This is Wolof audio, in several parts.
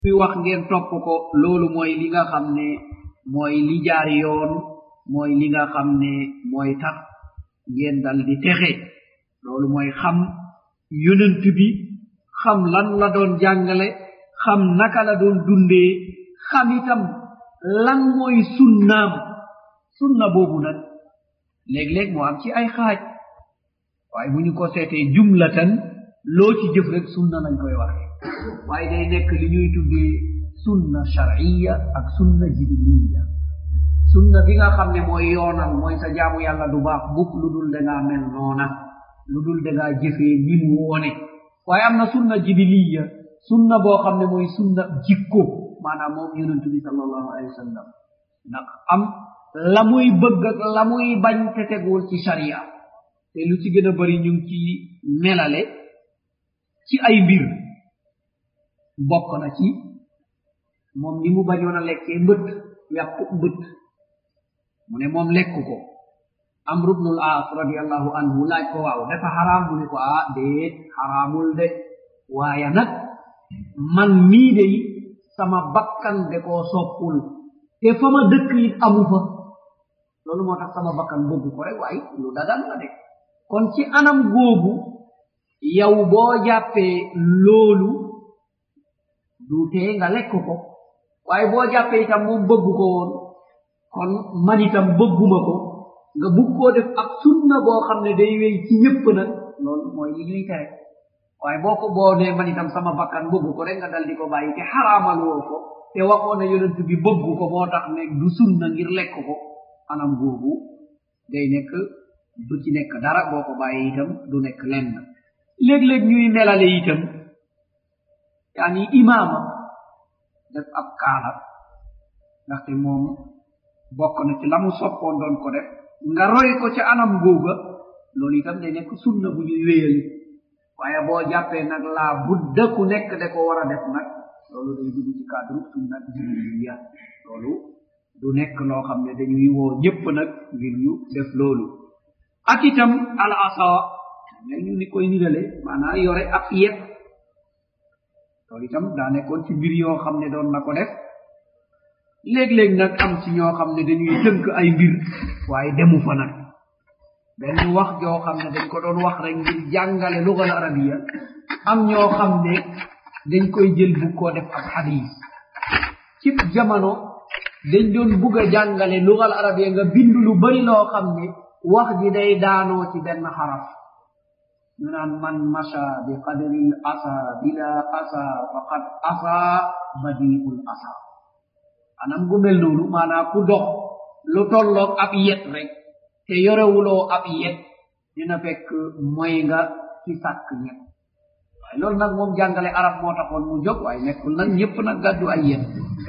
fi wax ngeen topp ko loolu mooy li nga xam ne mooy li jaar yoon mooy li nga xam ne mooy tax ngeen dal di texe loolu mooy xam yonent bi xam lan la doon jàngale xam naka la doon dundee xam itam lan mooy sunnaam sunna boobu nag léeg-léeg moo am ci ay xaaj waaye bu ñu ko seetee jumlatan loo ci jëf rek sunna lañ koy waxe waaye day nekk li ñuy tuddee sunna sharciya ak sunna jibiliya sunna bi nga xam ne mooy yoonal mooy sa jaamu yàlla du baax mukk lu dul dangaa mel noona lu dul dangaa jëfee ni mu woone waaye am na sunna jibiliya sunna boo xam ne mooy sunna jikko maanaam moom yonentu bi sallallahu alayhi wa sallam ndax am la muy bëgg ak la muy bañ te tegul ci sharia te lu ci gën a bari ñu ngi ci melale ci ay mbir bokk na ci moom ni mu bañoon a lekkee mbët yàqu mbët mu ne moom lekk ko amru bnul aas radiallahu anhu laaj ko waaw dafa xaraam mu ne ko ah déet xaraamul de waaye nag man mii de sama bakkan de koo soppul te fa ma dëkk it amu fa loolu moo tax sama bakkan bëgg ko rek waaye lu dagan la de kon ci anam googu yow boo jàppee loolu du tee nga lekk ko waaye boo jàppee itam moom bëgg ko woon kon man itam bëgguma ko nga bugg koo def ab sunna boo xam ne day wéy ci ñëpp nag loolu mooy li ñuy tere waaye boo ko boo ne man itam sama bakkan bëgg ko rek nga dal di ko bàyyi te xaraamal woo ko te waxoo ne yonent bi bëgg ko moo tax ne du sunna ngir lekk ko anam googu day nekk du ci nekk dara boo ko bàyyi itam du nekk lenn léeg-léeg ñuy melale itam yaani imaama def ab kaala ndaxte moom bokk na ci la mu soppoon doon ko def nga roy ko ca anam googa loolu itam day nekk sunna bu ñuy wéyali waaye boo jàppee nag laa budda ku nekk da ko war a def nag loolu day dugg ci cadre sunna jibiliya loolu du nekk loo xam ne dañuy woo ñëpp nag ngir ñu def loolu ak itam al asa ne ñu ni koy nirale maanaam yore ab yet loolu itam daa nekkoon ci mbir yoo xam ne doon na ko def léeg-léeg nag am ci ñoo xam ne dañuy tënk ay mbir waaye demu fa nag benn wax joo xam ne dañ ko doon wax rek ngir jàngale lugal arabiya am ñoo xam ne dañ koy jël bu koo def ab hadis ci jamono dañ doon bugg a jàngale lugal arabiya nga bind lu bari loo xam ne wax ji day daanoo ci benn xaraf ñu naan man masha bi qadri l asa bila asa faqad asa badiul asa anam gu mel noonu maanaa ku dox lu tolloog ab yet rek te yorewuloo ab yet dina fekk moy nga ci sàkk ñet waaye loolu nag moom jàngale arab moo taxoon mu jóg waaye nekkul nag ñëpp nag gàddu ay yet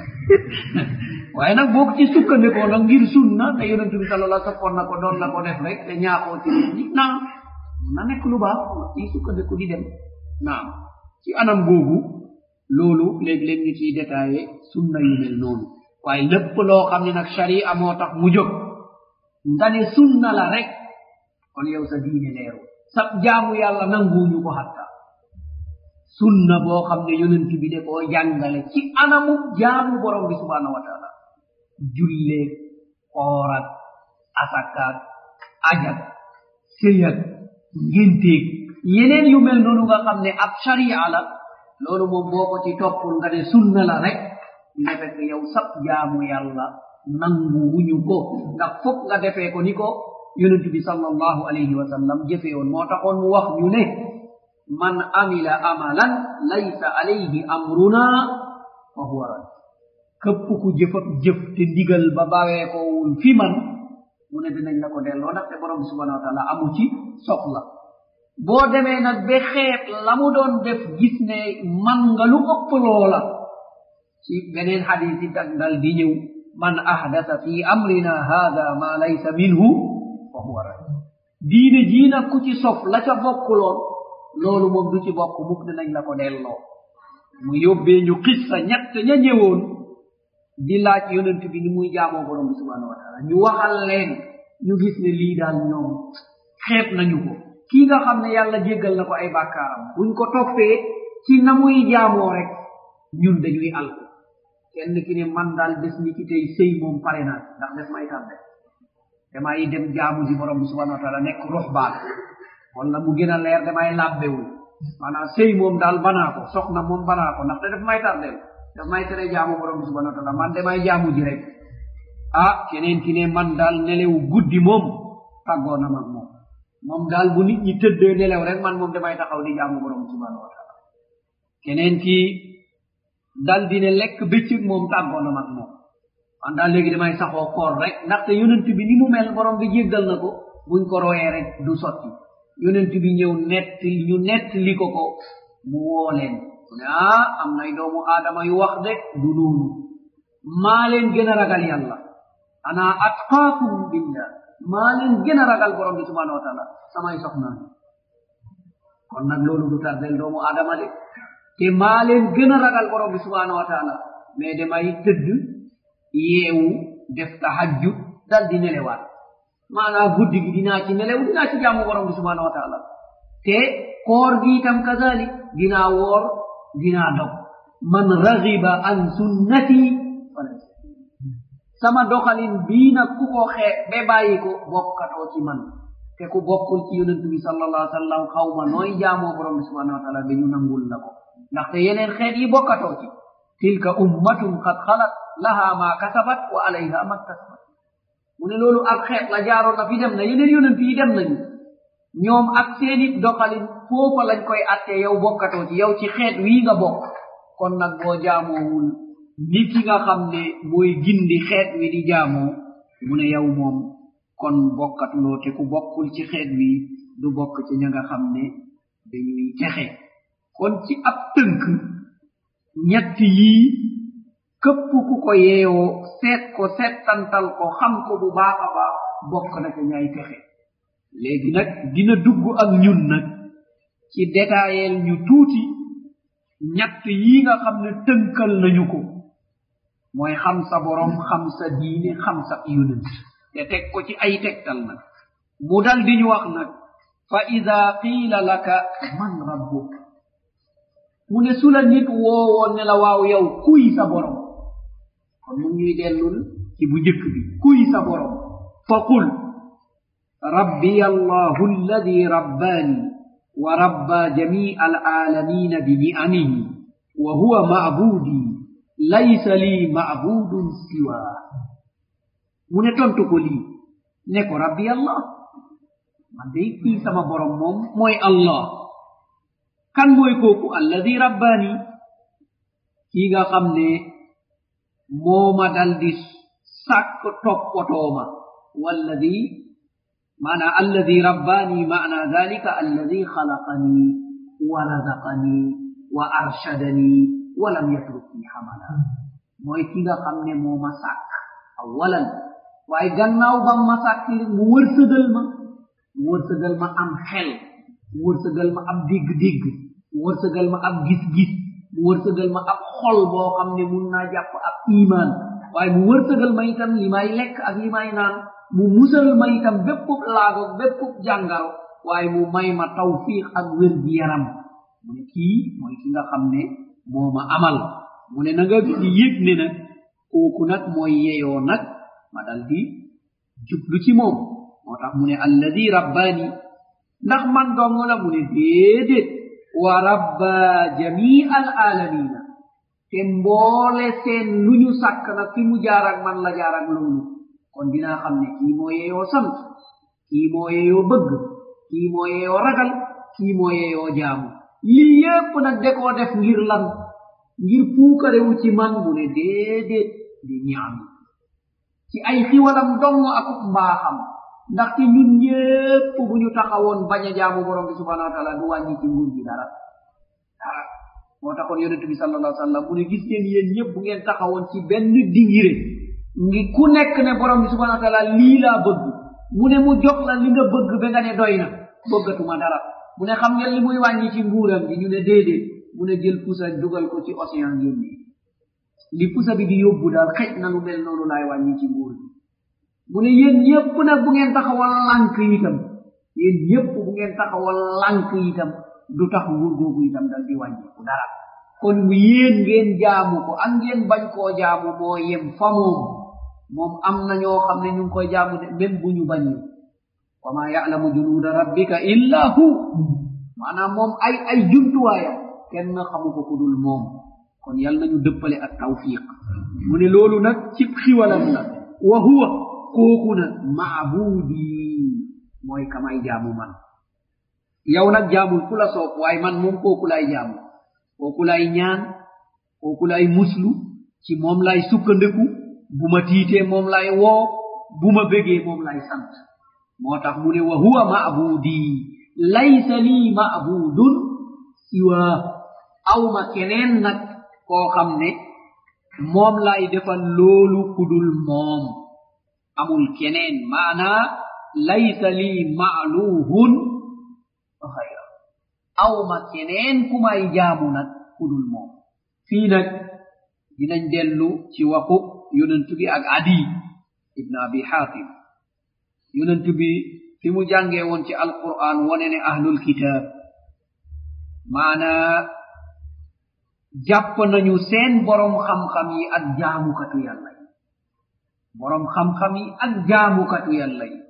waaye nag boo ci sukkandikoo nag ngir sunna te yonente bi sala allah soppoon na ko doon la ko def rek te ñaaxoo ci nit ñi naam na nekk lu baax ci sukkandiku di dem naam ci anam googu loolu léeg-léeg ñu ciy détaillé sunna yu mel noonu waaye lépp loo xam ne nag sharia moo tax mu jóg nga ne sunna la rek kon yow sa diine leeru sa jaamu yàlla nanguuñu ko hatta sunna boo xam ne yonent bi de koo jàngale ci anamu jaamu borom bi subhanahu wa taala julleeg koorak asakaak ajak sëyak ngénteeg yeneen yu mel noonu nga xam ne ab sharia la loolu moom boo ko ci toppul nga ne sunna la rek dina fekk yow sab jaamu yàlla nangu wuñu ko ndax foog nga defee ko ni ko yonent bi sallallahu alayhi wa sallam jëfee woon moo taxoon mu wax ñu ne man amila amalan laysa alayhi amruna fa huwa rad këpp ku jëf ak jëf te ndigal ba bawee kowul fi man mu ne dinañ la ko delloo ndaxte borom bi subhanahu wa taala amu ci soxla boo demee nag ba xeet la mu doon def gis ne man nga lu ëpp loola ci beneen xadis yi tak dal di ñëw man ahdasa fi amrina hada ma laysa minhu fa huwa rad diine jii nag ku ci sof la ca bokkuloon loolu moom du ci bokk mukk dinañ la ko delloo mu yóbbee ñu xissa ñett ña ñëwoon di laaj yonent bi ni muy jaamoo borom bi subhanahu wa taala ñu waxal leen ñu gis ne lii daal ñoom xeeb nañu ko kii nga xam ne yàlla jéggal na ko ay bàkkaaram buñ ko toppee ci na muy jaamoo rek ñun dañuy alku kenn ki ne man daal des ni ki tey sëy moom pare naa ndax des may tànde damay dem jaamu ji borom bi subhanahu wa taala nekk ruxbaan wala mu gën a leer damay làbbewul maanaam sëy moom daal banaa ko soxna moom banaa ko ndaxte daf may tardeel daf may tere jaamu borom bi subhanahu wa taala man damay jaamu ji rek ah keneen ki ne man daal nelew guddi moom tàggoo na mag moom moom daal bu nit ñi tëddee nelew rek man moom damay taxaw di jaamu borom bi subhanahu wa taala keneen ki dal dine lekk bëccëg moom tàggoo na mag moom man daal léegi damay saxoo koor rek ndaxte yonent bi ni mu mel borom bi jéggal na ko buñ ko royee rek du sotti yonent bi ñëw nett ñu nett li ko ko mu woo leen mu ne ah am nay doomu aadama yu wax de du noonu maa leen gën a ragal yàlla ana atqaakum billah maa leen gën a ragal borom bi subhanahu wa taala samay soxnaan kon nag loolu du tardel doomu aadama de te maa leen gën a ragal borom bi subhanahu wa taala mais damay tëdd yeewu def tahajjud dal di nelewaat maanaa guddi gi dinaa ci nelew dinaa ci jaamu borom bi subhanahu wa taala te koor gi itam kazalik dinaa woor dinaa dog man ragiba an sunnati falaysa sama doxalin bii nag ku ko xee be bàyyi ko bokkatoo ci man te ku bokkul ci yonent bi sallallahu alih wa sallam xaw ma nooy jaamoo borom bi subhanahu wa taala ba ñu nangul la ko ndaxte yeneen xeet yi bokkatoo ci tilka ummatun qad xalat laha ma kasabat wa alayha ma kasabat mu ne loolu ak xeet la jaaroon na fi dem na yeneen yonent yi dem nañu ñoom ak seeni doxalin foofa lañ koy attee yow bokkatoo ci yow ci xeet wii nga bokk kon nag boo jaamoowul ni ki nga xam ne mooy gindi xeet wi di jaamoo mu ne yow moom kon bokkatuloo te ku bokkul ci xeet wi du bokk ci ña nga xam ne dañuy texe kon ci ab tënk ñett yii këpp ku ko yeewoo seet ko settantal ko xam ko bu baax a baax bokk na ca ñay texe léegi nag dina dugg ak ñun nag ci détaayel ñu tuuti ñett yii nga xam ne tënkal nañu ko mooy xam sa borom xam sa diine xam sa yonent te teg ko ci ay tegtal nag mu dal di ñu wax nag fa ida qiila laka man rabbuk mu ne su la nit woowoon ne la waaw yow kuy sa borom kon mu ñuy dellul ci bu njëkk bi kuy sa borom fa qul rabbiya allahu alladi rabbaani wa rabba jamii alaalamina bini'amihi wa huwa ma'budi laysa lii ma'budun siwa mu ne tontu ko lii ne ko rabbi allah man day kii sama borom moom mooy allah kan mooy kooku alladi rabbaani kii nga xam ne mooma daldi sàkk toppatooma walladi maana alladi rabbaani maana dalika alladi xalaqani wa razaqani wa arshadani wa lam yatrukni hamala mooy ki nga xam ne mooma sàkk awalan waaye gannaaw bam ma sàkk li mu wërsëgal ma mu wërsëgal ma am xel mu wërsëgal ma ab digg-digg mu wërsëgal ma ab gis-gis mu wërsëgal ma ab xol boo xam ne mun naa jàpp ab iman waaye mu wërsëgal ma itam li may lekk ak li may naan mu musal ma itam béppub laago béppub jàngaro waaye mu may ma tawfiq ak wér gi yaram mu ne kii mooy ki nga xam ne moo ma amal mu ne na nga di yëg ne nag kooku nag mooy yeyoo nag ma dal di jublu ci moom moo tax mu ne alladi rabbaani ndax man dong la mu ne déedéet wa rabba jamii al alamina te mboole seen lu ñu sàkk nag fi mu jaar ak man la jaar ak loolu kon dinaa xam ne kii moo yeyoo sant kii moo yeyoo bëgg kii moo yeyoo ragal kii moo yeyoo jaamu lii yépp nag de koo def ngir lan ngir puukarewu ci man mu ne déedéet di ñaam ci ay xiwalam dong akub mbaaxam ndaxte ñun ñépp bu ñu taxawoon bañ a jaamu borom bi subhanahu wa taala du wàññi ci nguur gi dara dara moo taxoon yonente bi sallallahu alayhi wa sallam mu ne gis ngeen yéen ñëpp bu ngeen taxawoon ci benn dingire ngi ku nekk ne borom bi subhanahu wa taala lii laa bëgg mu ne mu jox la li nga bëgg ba nga ne doy na bëggatuma dara mu ne xam ngeen li muy wàññi ci nguuram bi ñu ne déedéet mu ne jël pusa dugal ko ci océan yónni li pusa bi di yóbbu daal xëj na lu mel noonu laay wàññi ci nguur bi mu ne yéen ñëpp nag bu ngeen taxawal lànk itam yéen ñëpp bu ngeen taxawal lànk itam du tax nguur googu itam dal di wàññiku dara kon yéen ngeen jaamu ko ak ngeen bañ koo jaamu moo yem fa moom moom am na ñoo xam ne ñu ngi koy jaamu de même bu ñu bañee wa ma ya'lamu junuuda rabbika illa hu maanaam moom ay ay jumtuwaayam kenn xamu ko ku dul moom kon yal nañu dëppale ak tawfiq mu ne loolu nag cib xiwalam la wa huwa kooku nag maabudi mooy kamay jaamu man yow nag jaamul ku la soob waaye man moom kooku lay jaamu kooku lay ñaan kooku lay muslu ci moom lay sukkandiku bu ma tiitee moom lay woo bu ma bégee moom lay sant moo tax mu ne wa huwa maabudi laysa lii maabudun siwa awma keneen nag koo xam ne moom lay defal loolu kudul moom amul keneen maanaa laysa lii maaluhun xayra awma keneen ku may jaamu nag kudul moom fii nag dinañ dellu ci waxu yonent bi ak adi ibn abi hatim yonent bi fi mu jàngee woon ci alquran wone ne ahlul kitab maanaa jàpp nañu seen borom xam-xam yi ak jaamukatu yàlla yi borom xam-xam yi ak jaamukatu yàlla yi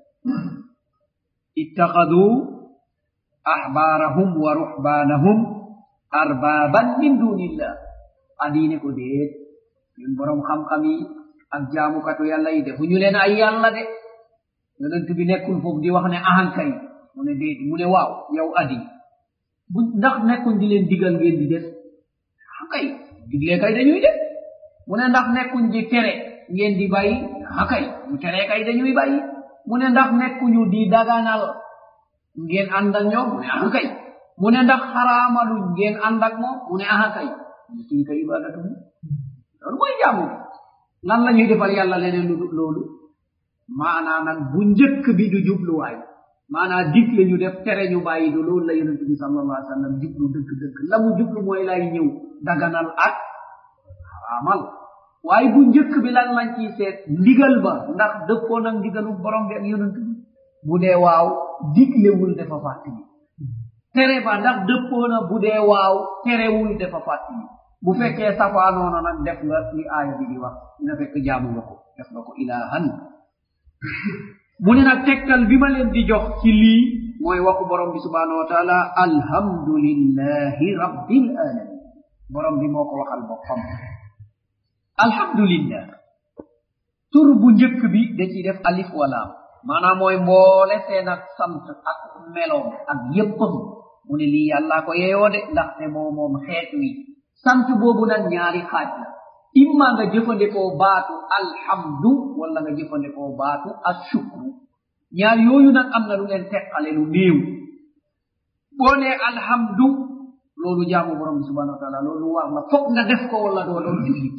ittaxadu ahbaarahum wa ruhbaanahum arbaaban min dunillah adiine ko déet ñun borom xam-xam yi ak jaamukatu yàlla yi defuñu leen ay yàlla de yonent bi nekkul foofu di wax ne ahankay mu ne déet mu ne waaw yow adi bu ndax nekkuñ di leen digal ngeen di def hakay diglee kay dañuy def mu ne ndax nekkuñ di tere ngeen di bàyyi hakay mu tere kay dañuy bàyyi mu ne ndax nekkuñu di daganal ngeen ànd ak ñoom mu ne hakay mu ne ndax xaraamaluñ ngeen ànd ak moom mu ne hakay kii kay ibadatu loolu mooy jaamu lan la ñuy defal yàlla leneen lu loolu maanaa nag bu njëkk bi du jubluwaay maanaa digle ñu def tere ñu bàyyi du loolu la yonente bi sallallahu alayhi wa sallam jublu dëgg dëgg la mu jublu mooy lay ñëw daganal ak xaraamal waaye bu njëkk bi lan lañ ciy seet ndigal ba ndax dëppoo nag ndigalu borom bi ak yonent bi bu dee waaw diglewul dafa fàttali tere ba ndax dëppoo na bu dee waaw terewul dafa fàttali bu fekkee safaanoona nag def nga li aaya bi di wax dina fekk jaamu nga ko def nga ko ilahan mu ne nag tegtal bi ma leen di jox ci lii mooy waxu borom bi subhanahu wa taala alhamdulillahi rabbil alamin borom bi moo ko waxal boppam alhamdulillah tur bu njëkk bi da ciy def alif walaam maanaam mooy mboole seen ak sant ak meloom ak yéppam mu ne lii yàllaa ko yeyoo de ndaxte moo moom xeet wi sant boobu nag ñaari xaaj la imma nga jëfandikoo baatu alhamdu wala nga jëfandikoo baatu ashukru ñaar yooyu nag am na lu leen teqale lu néew boo nee alhamdu loolu jaamu borom bi subhanahu wa taala loolu war la foog nga def ko wala doo doon jullit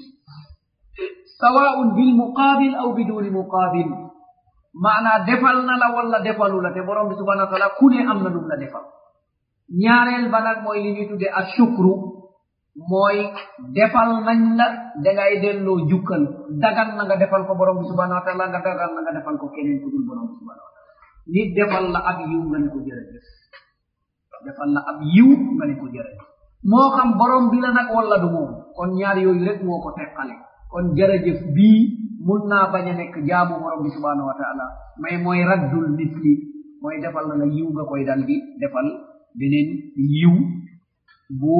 sawaun bil muqabil aw biduni muqabil maanaa defal na la wala defalu la te borom bi subhanahu wa taala ku ne am na lum la defal ñaareel ba nag mooy li ñuy tudde ashukru mooy defal nañ la dangay delloo jukkal dagan na nga defal ko borom bi subhanahu wa taala nga dagan na nga defal ko keneen ku dul borom bi subhanahu wa taala nit defal la ab yiw nga ne ko jërëjëf defal la ab yiw nga ne ko jërëjëf moo xam borom bi la nag wala du moom kon ñaar yooyu rek moo ko teqale kon jërëjëf bii mun naa bañ a nekk jaamu borom bi subhanahu wa taala mais mooy raddul misli mooy defal na la yiw nga koy dal di defal beneen yiw bu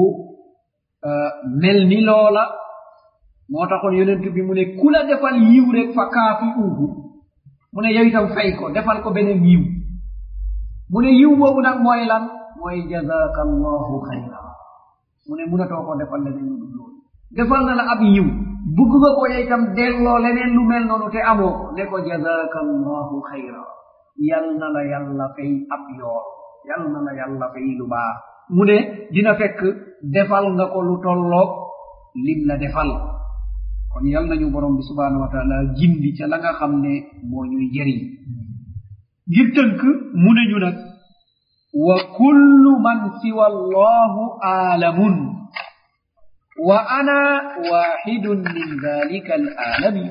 mel ni loola moo taxoon yonent bi mu ne ku la defal yiw rek fa kaafi uhu mu ne yow itam fay ko defal ko beneen yiw mu ne yiw boobu nag mooy lan mooy jazaka allahu xayra mu ne munatoo ko defal leneen lu dul loolu defal na la ab yiw bugg nga ko yow itam delloo leneen lu mel noonu te amoo ko ne ko jazaka allahu xayra yal na la yàlla fay ab yool yal na la yàlla fay lu baax mu ne dina fekk defal nga ko lu tolloog lim la defal kon yal nañu borom bi subhanahu wa taala gindi ca la nga xam ne moo ñuy jëriñ ngir tënk mu ne ñu nag wa kullu man siwa allahu aalamun wa ana waxidun min dalika al aalami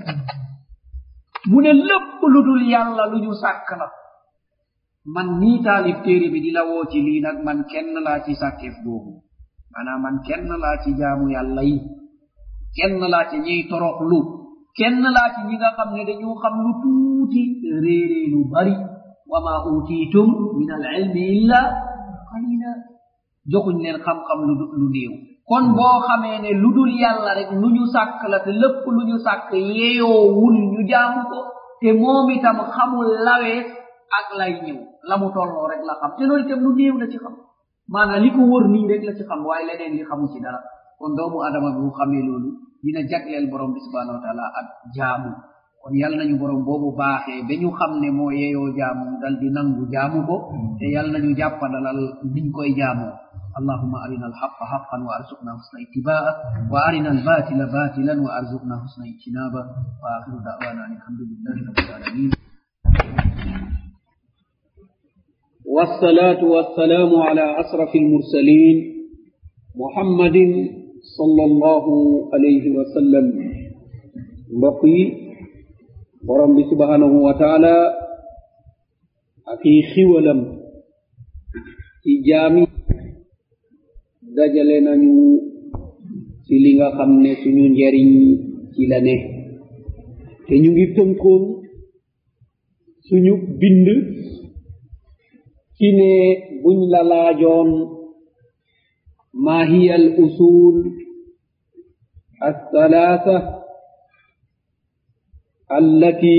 mu ne lépp lu dul yàlla lu ñu sàkk la man nii taalif téere bi di la woo ci lii nag man kenn laa ci sàkkeef boobu maanaam man kenn laa ci jaamu yàlla yi kenn laa ci ñiy toroxlu kenn laa ci ñi nga xam ne dañu xam lu tuuti réeree lu bari wa ma utiitum min al ilmi illa qalila joxuñ leen xam-xam lu lu néew kon boo xamee ne lu dul yàlla rek lu ñu sàkk la te lépp lu ñu sàkk yeeyoowul ñu jaamu ko te moom itam xamul lawees ak lay ñëw la mu tolloo rek la xam te loolu itam lu néew la ci xam maanaam li ko wër nii rek la ci xam waaye leneen li xamu ci dara kon doomu adama bi bu xamee loolu dina jagleel borom bi subhanahu wa taala ak jaamu kon yal nañu borom boobu baaxee ba ñu xam ne moo yeeyoo jaamu dal di nangu jaamu ko te yal nañu jàppandalal niñ koy jaamoo اللهم أرنا الحق حقا وارزقنا حسن اتباعه وأرنا الباطل باطلا وارزقنا حسن اجتنابه وآخر دعوانا أن الحمد لله رب العالمين والصلاة والسلام على أشرف المرسلين محمد صلى الله عليه وسلم بقي ورب سبحانه وتعالى أكي خولم ci jaami dajale nañu ci li nga xam ne suñu njariñ ci la ne te ñu ngi tënkoon suñu bind ci ne buñ la laajoon ma hiya al usul الثلاثة التي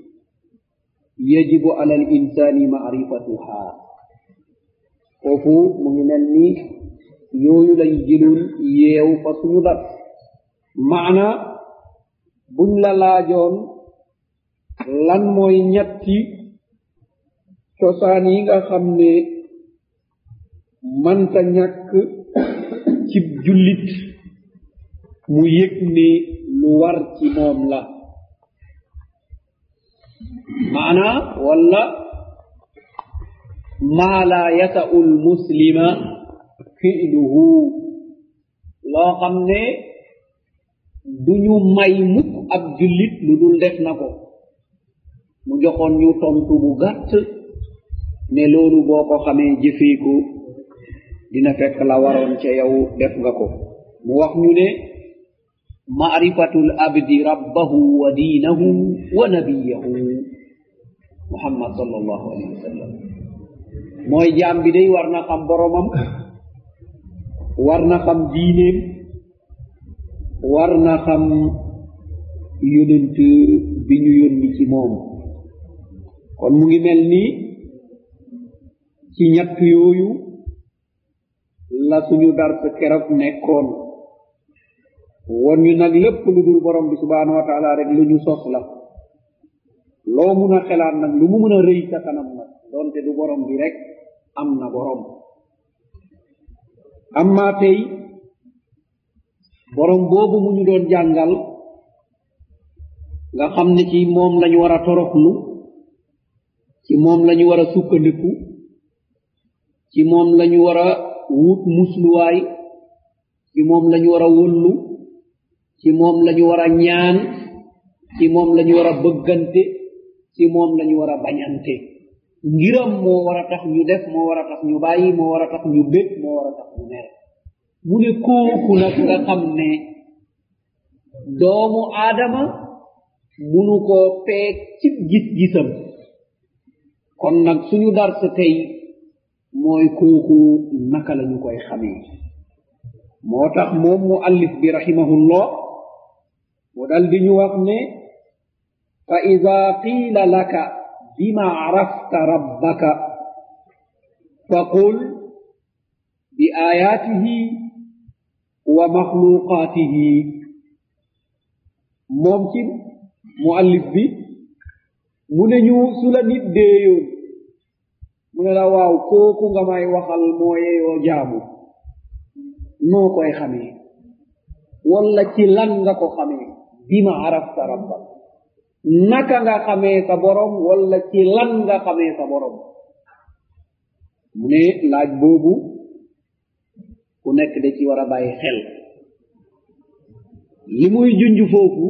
يجب على الإنسان معرفتها foofu mu ngi mel ni yooyu lañ jëlul yeew fa suñu dat maana buñ la laajoon lan mooy ñetti cosaan yi nga xam ne manta ñàkk cib jullit mu yëg ni lu war ci moom la maana walla maa laa yasa'u lmuslima fi'luhu loo xam ne duñu may mukk ab jullit lu dul def na ko mu joxoon ñu tontu bu gàtt ne loolu boo ko xamee jëfee ko dina fekk la waroon ca yow def nga ko mu wax ñu ne maarifatul abdi rabbahu wa diinahu wa nabiyahu muhammad sallallahu alayhi wa sallam mooy jaam bi day war na xam boromam war na xam diineem war na xam yonent bi ñu yónni ci moom kon mu ngi mel ni ci ñett yooyu la suñu dars keroog nekkoon won ñu nag lépp lu dul borom bi subhanahu wa taala rek lu ñu sos la loo mun a xelaat nag lu mu mën a rëy sa kanam nag doonte du borom bi rek am na borom amma tey borom boobu mu ñu doon jàngal nga xam ne ci moom lañu war a toroxlu ci moom lañu war a sukkandiku ci moom lañu war a wut musluwaay ci moom lañu war a wëllu ci moom lañu war a ñaan ci moom lañu war a bëggante ci moom lañu war a bañante ngiram moo war a tax ñu def moo war a tax ñu bàyyi moo war a tax ñu bég moo war a tax ñu mer mu ne kooku nag nga xam ne doomu aadama munu koo peeg cib gis-gisam kon nag suñu dars tey mooy kooku naka la ñu koy xamee moo tax moom mu allif bi rahimahullah mu dal di ñu wax ne fa ida qiila laka bima arafta rabbaka faqul bi ayaatihi wa maxluqaatihi moom ci muallif bi mu ne ñu su la nit déeyoon mu ne la waaw kooku nga may waxal moo yeyoo jaamu noo koy xamee walla ci lan nga ko xamee bima arafta rabbak naka nga xamee sa borom walla ci lan nga xamee sa borom mu ne laaj boobu ku nekk da ci war a bàyyi xel li muy junj foofu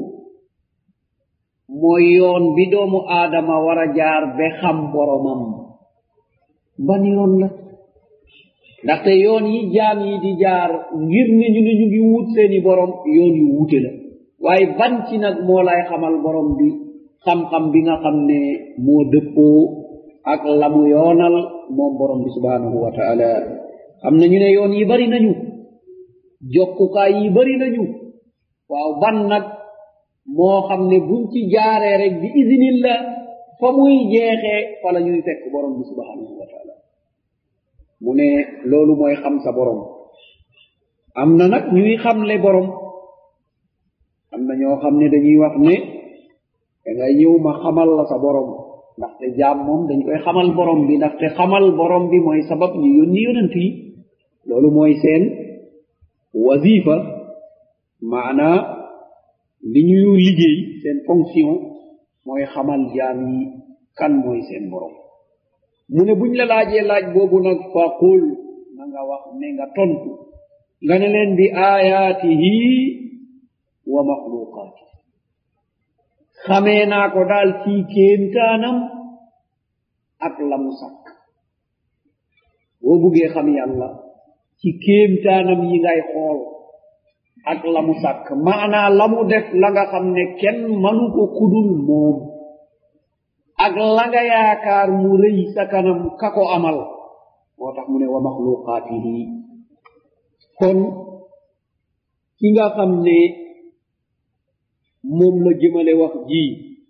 mooy yoon bi doomu aadama war a jaar ba xam boromam ban yoon la ndaxte yoon yi jaam yi di jaar ngir ne ñu ne ñu ngi wut seeni borom yoon yu wuute la waaye ban ci nag moo lay xamal borom bi xam-xam bi nga xam ne moo dëppoo ak lamu yoonal moom borom bi subhanahu wa taala xam nañu ne yoon yi bari nañu jokkukaay yi bari nañu waaw ban nag moo xam ne buñ ci jaaree rek bi isinillah fa muy jeexee fa la ñuy fekk borom bi subhanahu wa taala mu ne loolu mooy xam sa borom am na nag ñuy xamle borom am na ñoo xam ne dañuy wax ne da ngay ñëw ma xamal la sa borom ndaxte jaam moom dañ koy xamal borom bi ndaxte xamal borom bi mooy sabab ñu yónni yonent yi loolu mooy seen wazifa maanaa li ñuy liggéey seen fonction mooy xamal jaam yi kan mooy seen borom mu ne buñ la laajee laaj boobu nag fa qul na nga wax ne nga tontu nga ne leen bi ayaatihi wa maxluqaati xamee naa ko daal ci kéemtaanam ak la mu sàkk boo buggee xam yàlla ci kéemtaanam yi ngay xool ak la mu sàkk maanaa la mu def la nga xam ne kenn manu ko kudul moom ak la nga yaakaar mu rëy sa kanam ka ko amal moo tax mu ne wa maxluqaatihi kon ki nga xam ne moom la jëmale wax ji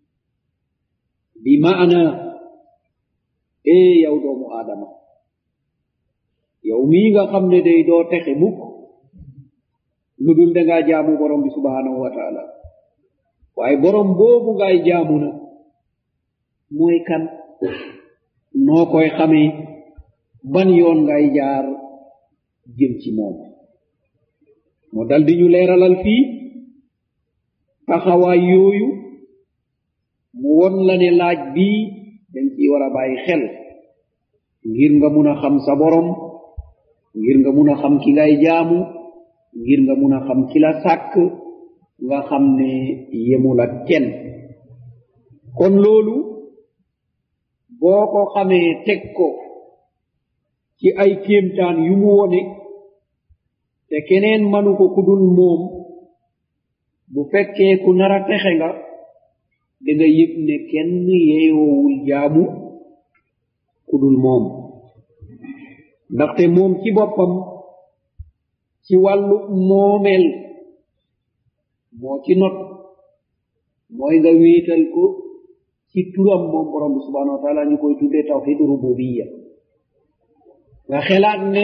bi maana ee yow doomu aadama yow mii nga xam ne day doo texe mukk lu dul dangaa jaamu borom bi subhanahu wa taala waaye borom boobu ngaay jaamu na mooy kan noo koy xamee ban yoon ngay jaar jëm ci moom moo dal di ñu leeralal fii taxawaay yooyu mu won la ne laaj bii dañ ciy war a bàyyi xel ngir nga mun a xam sa borom ngir nga mun a xam ki ngay jaamu ngir nga mun a xam ki la sàkk nga xam ne yemul ak kenn kon loolu boo ko xamee teg ko ci ay kéemtaan yu mu wone te keneen manu ko ku dul moom bu fekkee ku nar a texe nga da nga yëg ne kenn yeeyoowul jaamu ku dul moom ndaxte moom ci boppam ci wàllu moomeel moo ci not mooy nga wéetal ko ci turam moom borom bi subhanahu wa taala ñu koy tuddee tawxid rububiya nga xelaat ne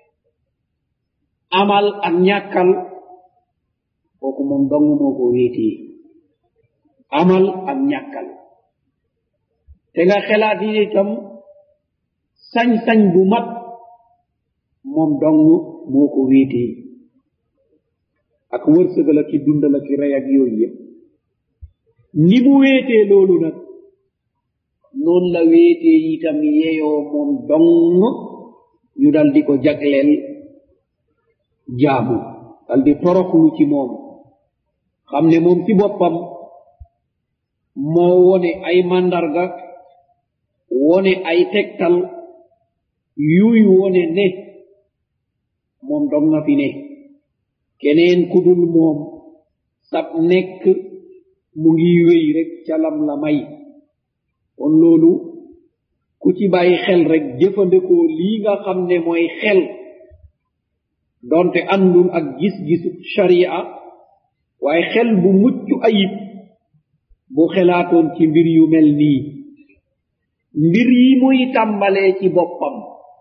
amal ak ñàkkal kooku moom dong moo ko wéetee amal ak ñàkkal te nga xelaat yi itam sañ-sañ bu mat moom dong moo ko wéetee ak wërsëgal ak ki dundal ak ki rey ak yooyu yëpp ni mu wéetee loolu nag noonu la wéetee itam yeyoo moom dong ñu dal di ko jagleel jaamu dal di toroxlu ci moom xam ne moom ci boppam moo wone ay màndarga wone ay tegtal yuy wone ne moom dong nga fi ne keneen ku dul moom sab nekk mu ngi wéy rek ca lam la may kon loolu ku ci bàyyi xel rek jëfandikoo lii nga xam ne mooy xel donte àndul ak gis-gisu sharia waaye xel bu mucc ayib bu xelaatoon ci mbir yu mel nii mbir yi muy tàmbalee ci boppam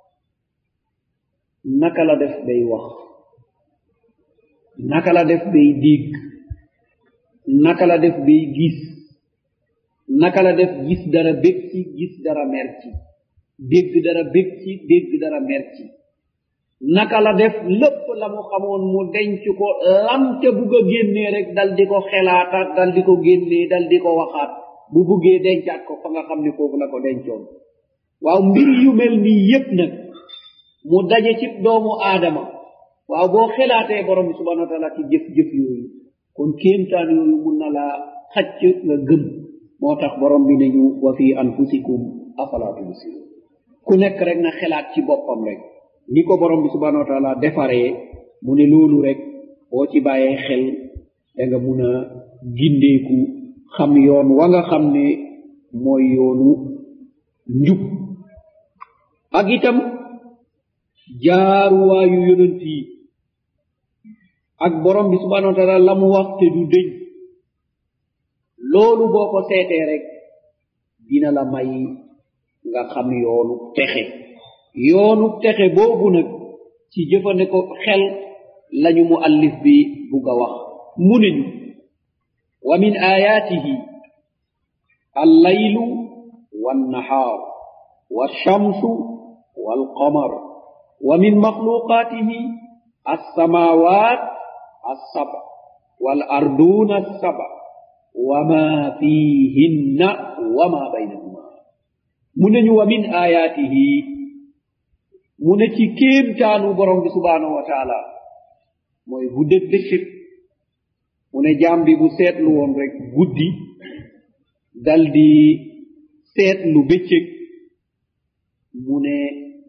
naka la def day wax naka la def bay dégg naka la def bay gis naka la def gis dara bég ci gis dara mer ci dégg dara bég ci dégg dara mer ci naka la def lépp la mu xamoon mu denc ko lam ca bugg a génnee rek dal di ko xelaataat dal di ko génnee dal di ko waxaat bu buggee dencaat ko fa nga xam ne foofu la ko dencoon waaw mbir yu mel nii yépp nag mu daje ci doomu aadama waaw boo xelaatee borom bi subhanahu wa taala ci jëf-jëf yooyu kon kéemtaan yooyu mun na laa xacc nga gëm moo tax borom bi ne ñu wa fi anfusikum afala tubsirun ku nekk rek na xelaat ci boppam rek ni ko borom bi subhanahu wa taala defaree mu ne loolu rek boo ci bàyyee xel da nga mun a gindeeku xam yoon wa nga xam ne mooy yoonu njub ak itam jaaruwaayu yonent yi ak borom bi subhanahu wa taala la mu wax te du dëñ loolu boo ko seetee rek dina la may nga xam yoonu texe yoonu texe boobu nag ci jëfandiko xel lañu mu allif bi bugg a wax mu ne ñu wa min ayaatihi allaylu wannahaar walshamsu walqamar wa min maxluqaatihi alsamawat alsaba walarduna alsaba wama fihinna wama baynahuma mu ne ñu wa min ayaatihi mu ne ci kéemtaanu borom bi subhanahu wa taala mooy guddeeg bëccëg mu ne jaam bi bu seetlu woon rek guddi dal di seetlu bëccëg mu ne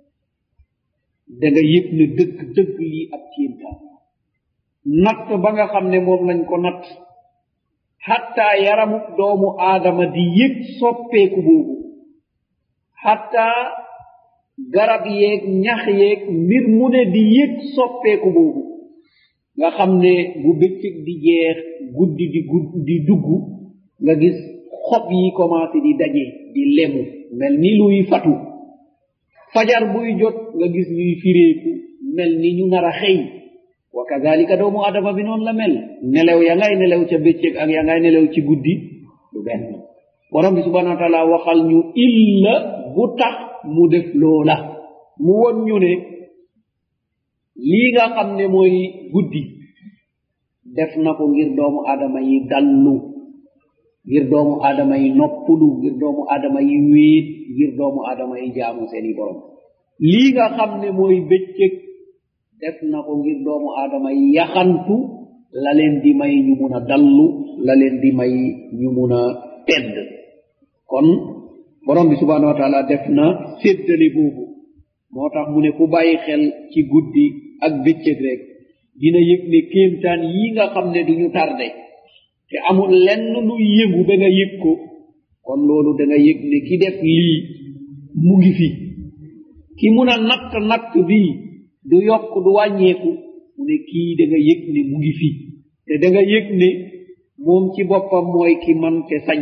da nga yëg ne dëgg dëgg lii ab kéemtaan natt ba nga xam ne moom lañ ko natt hatta yaramu doomu aadama di yëg soppeeku boobu hatta garab yeeg ñax yeeg mbir mu ne di yëg soppeeku boobu nga xam ne bu bëccëg di jeex guddi di gudd di dugg nga gis xob yi commencé di daje di lemu mel ni luy fatu fajar buy jot nga gis ñuy fireeku mel ni ñu nar a xëy wa kadalika doomu adama bi noonu la mel nelew ya ngay nelew ca bëccëg ak ya ngay nelew ci guddi du benn borom bi subhanahu wa taala waxal ñu illa bu tax mu def loola mu won ñu ne lii nga xam ne mooy guddi def na ko ngir doomu adama yi dallu ngir doomu adama yi noppulu ngir doomu adama yi wéet ngir doomu adama yi jaamu seeni borom lii nga xam ne mooy bëccëg def na ko ngir doomu adama yi yaxantu la leen di may ñu mun a dallu la leen di may ñu mun a tedd kon borom bi subhanahu wa taala def na séddale boobu moo tax mu ne ku bàyyi xel ci guddi ak bëccëg rek dina yëg ne kéemtaan yi nga xam ne duñu tarde te amul lenn luy yëngu ba nga yëg ko kon loolu da nga yëg ne ki def lii mu ngi fi ki mun a natt natt bii du yokk du wàññeeku mu ne kii da nga yëg ne mu ngi fi te da nga yëg ne moom ci boppam mooy ki man te sañ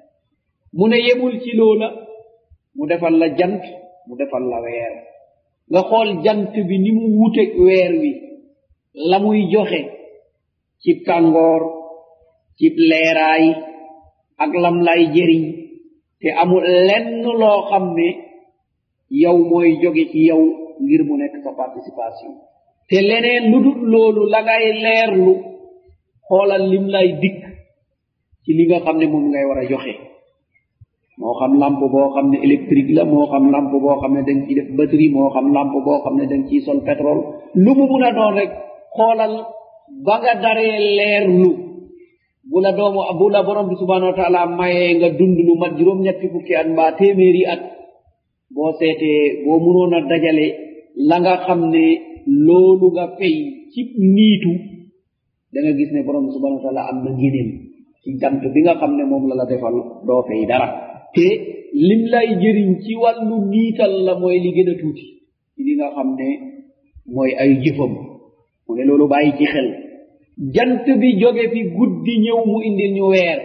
mu ne yemul ci loola mu defal la jant mu defal la weer nga xool jant bi ni mu wuteeg weer wi la muy joxe ci tàngoor ci leeraay ak lam lay jëriñ te amul lenn loo xam ne yow mooy jóge ci yow ngir mu nekk sa participation te leneen lu dul loolu la ngay leerlu xoolal lim lay dikk ci li nga xam ne moom ngay war a joxe moo xam lampe boo xam ne électrique la moo xam lampe boo xam ne dañ ciy def batterie moo xam lampe boo xam ne dañ ciy sol pétrole lu mu mun a doon rek xoolal ba nga daree leerlu bu la doomu bu la borom bi subhanahu wa taala mayee nga dund lu mat juróom ñetti fukki at mbaa téeméeri at boo seetee boo munoon a dajale la nga xam ne loolu nga fay ci niitu da nga gis ne borom bi subhanahu wa taala am na ngéneel ci jant bi nga xam ne moom la la defal doo fay dara te lim lay jëriñ ci wàllu niital la mooy li gën a tuuti ci li nga xam ne mooy ay jëfam mu ne loolu bàyyi ci xel jant bi jóge fi guddi ñëw mu indil ñu weer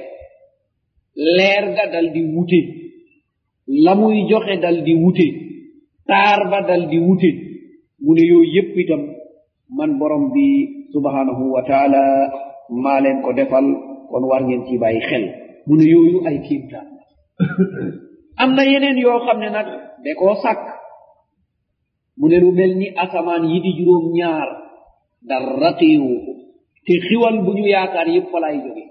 leer ga dal di wute la muy joxe dal di wute taar ba dal di wute mu ne yooyu yépp itam man borom bi subhanahu wa taala maa leen ko defal kon war ngeen ci bàyyi xel mu ne yooyu ay kiimtaan am na yeneen yoo xam ne nag da koo sàkk mu ne lu mel ni asamaan yi di juróom ñaar dara téewu ko te xiwal bu ñu yaakaar yépp fa lay jóge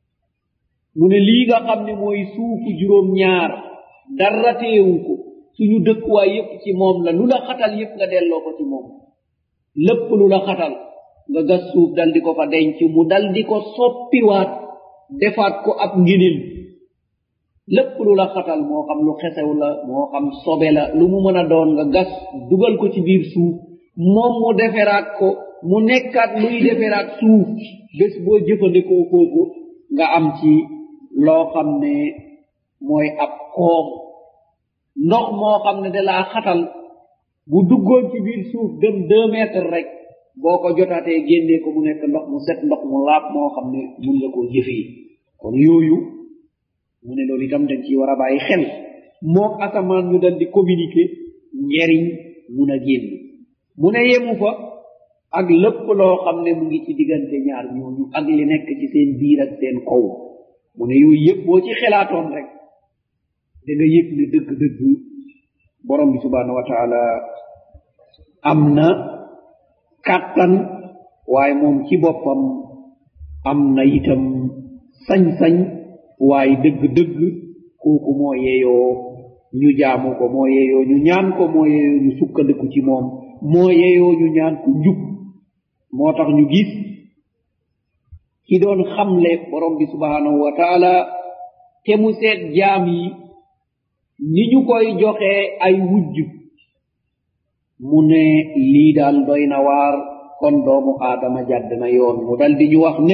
mu ne lii nga xam ne mooy suufu juróom ñaar dara téewu ko suñu dëkkuwaay yépp ci moom la lu la xatal yépp nga delloo ko ci moom lépp lu la xatal nga gas suuf dal di ko fa denc mu dal di ko soppiwaat defaat ko ab ngéneel lépp lu la xatal moo xam lu xesew la moo xam sobe la lu mu mën a doon nga gas dugal ko ci biir suuf moom mu deferaat ko mu nekkaat luy deferaat suuf bés boo jëfandikoo kooku nga am ci loo xam ne mooy ab koom ndox moo xam ne da laa xatal bu duggoon ci biir suuf dem deux mètres rek boo ko jotaatee génnee ko mu nekk ndox mu set ndox mu laab moo xam ne mun nga koo jëfee kon yooyu mu ne loolu itam dañ ci war a bàyyi xel mook asamaan ñu dal di communiquer njeriñ mun a génn mu ne yemu fa ak lépp loo xam ne mu ngi ci diggante ñaar ñooñu ak li nekk ci seen biir ak seen kaw mu ne yooyu yëpp boo ci xelaatoon rek da nga yëg ne dëgg-dëgg borom bi subhanahu wa taala am na kàttan waaye moom ci boppam am na itam sañ-sañ waaye dëgg-dëgg kooku moo yeeyoo ñu jaamu ko moo yeeyoo ñu ñaan ko moo yeeyoo ñu sukkandiku ci moom moo yeeyoo ñu ñaan ko njub moo tax ñu gis ki doon xamle borom bi subhanahu wa taala te mu seet jaam yi ni ñu koy joxee ay wujj mu ne lii daal doy na waar kon doomu aadama jadd na yoon mu dal di ñu wax ne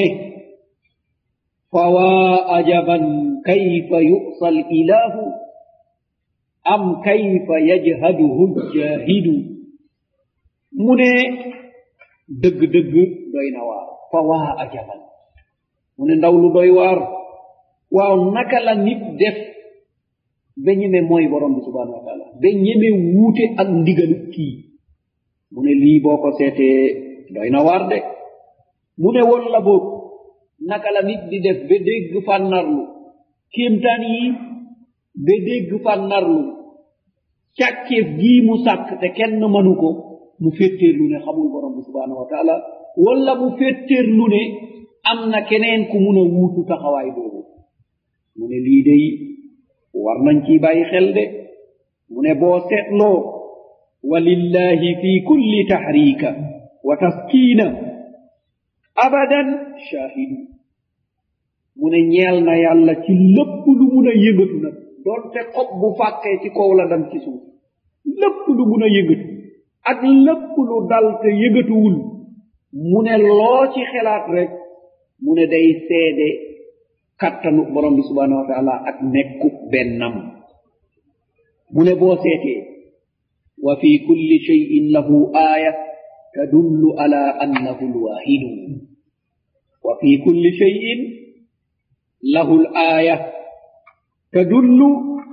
fawaa ajaban kayfa yu'sa al ilahu am kayfa yajhaduhu jahidu mu ne dëgg-dëgg doy na waar fawaa ajaban mu ne ndaw lu doy waar waaw naka la nit def ba ñeme mooy borom bi subhanahu wa taala ba ñeme wuute ak ndigalu kii mu ne lii boo ko seetee doy na waar de mu ne woon la boog naka la nit di def ba dégg fànnarlu kéemtaan yi ba dégg fànnarlu càkkeef gii mu sàkk te kenn mënu ko mu féttéerlu ne xamul borom bi subhanahu wa taala wala mu féttéerlu ne am na keneen ku mun a wuutu taxawaay boobu mu ne lii day war nañ ci bàyyi xel de mu ne boo seetloo walillahi fi kulli tahrika wa taskiina abadan shahidu mu ne ñeel na yàlla ci lépp lu mun a yëngatu nag doonte xob bu fàkkee ci kaw la dam ci suuf lépp lu mun a yëngatu ak lépp lu dal te yëngatuwul mu ne loo ci xelaat rek mu ne day seede kattanu borom bi subhanahu wa taala ak nekku bennam mu ne boo seetee wa fi kulli cheyin lahu aaya tadullu ala annahu lwahidu wa fi kulli cheyin lahu laaya tadullu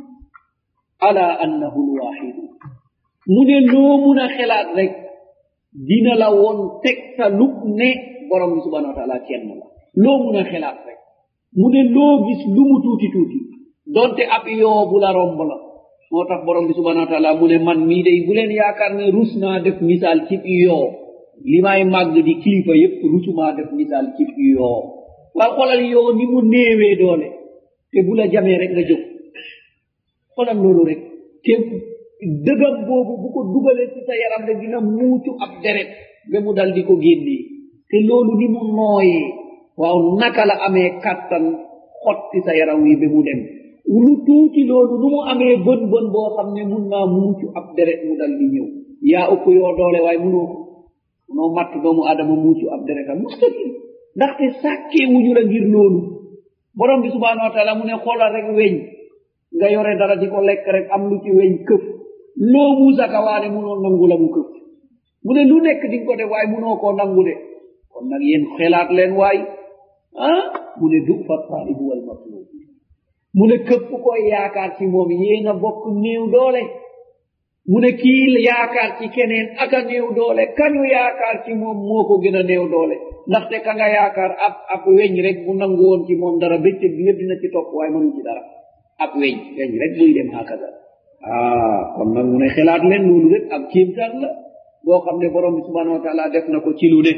ala annahu lwahidu mu ne loo mun a xelaat rek dina la woon tegtalub ne borom bi subhanahu wa taala kenn la loo mun a xelaat rek mu ne loo gis lu mu tuuti tuuti donte ab yoo bu la romb la moo tax borom bi subhanahu wa taala mu ne man mii day bu leen yaakaar ne rus naa def misaal ci yoo li may màgg di kilifa yépp rusumaa def misaal ci yoo waaye xoolal yoo ni mu néewee doole te bu la jamee rek nga jóg xoolal loolu rek te dëgam boobu bu ko dugalee ci sa yaram rek dina muucu ab deret ba mu dal di ko génnee te loolu ni mu nooyee waaw naka la amee kàttan xotti sa yaram wi ba mu dem lu tuuti loolu nu mu amee bën bën boo xam ne mun naa muucu ab deret mu dal di ñëw yaa ëpp yoo doole waaye munoo ko munoo matt doomu adama muucu ab deretam mustaqil ndaxte sàkkee wuñu la ngir loolu borom bi subhanahu wa taala mu ne xoolal rek weñ nga yore dara di ko lekk rek am lu ci weñ këf loo muusaka waane munoo nangu la mu këf mu ne lu nekk di nga ko def waaye munoo koo nangu de kon nag yéen xelaat leen waay ah mu ne du fa taalibu wal matlub mu ne këpp koy yaakaar ci moom yéen a bokk néew doole mu ne kii yaakaar ci keneen aka néew doole kañu yaakaar ci moom moo ko gën a néew doole ndaxte ka nga yaakaar ab ab weñ rek bu nangu woon ci moom dara bëccëg bi yëpp dina ci topp waaye mënu ci dara ab weñ weñ rek buy dem hakaza ah kon nag mu ne xelaat leen loolu rek ab kéemtaan la boo xam ne borom bi subhanahu wa taala def na ko ci lu ne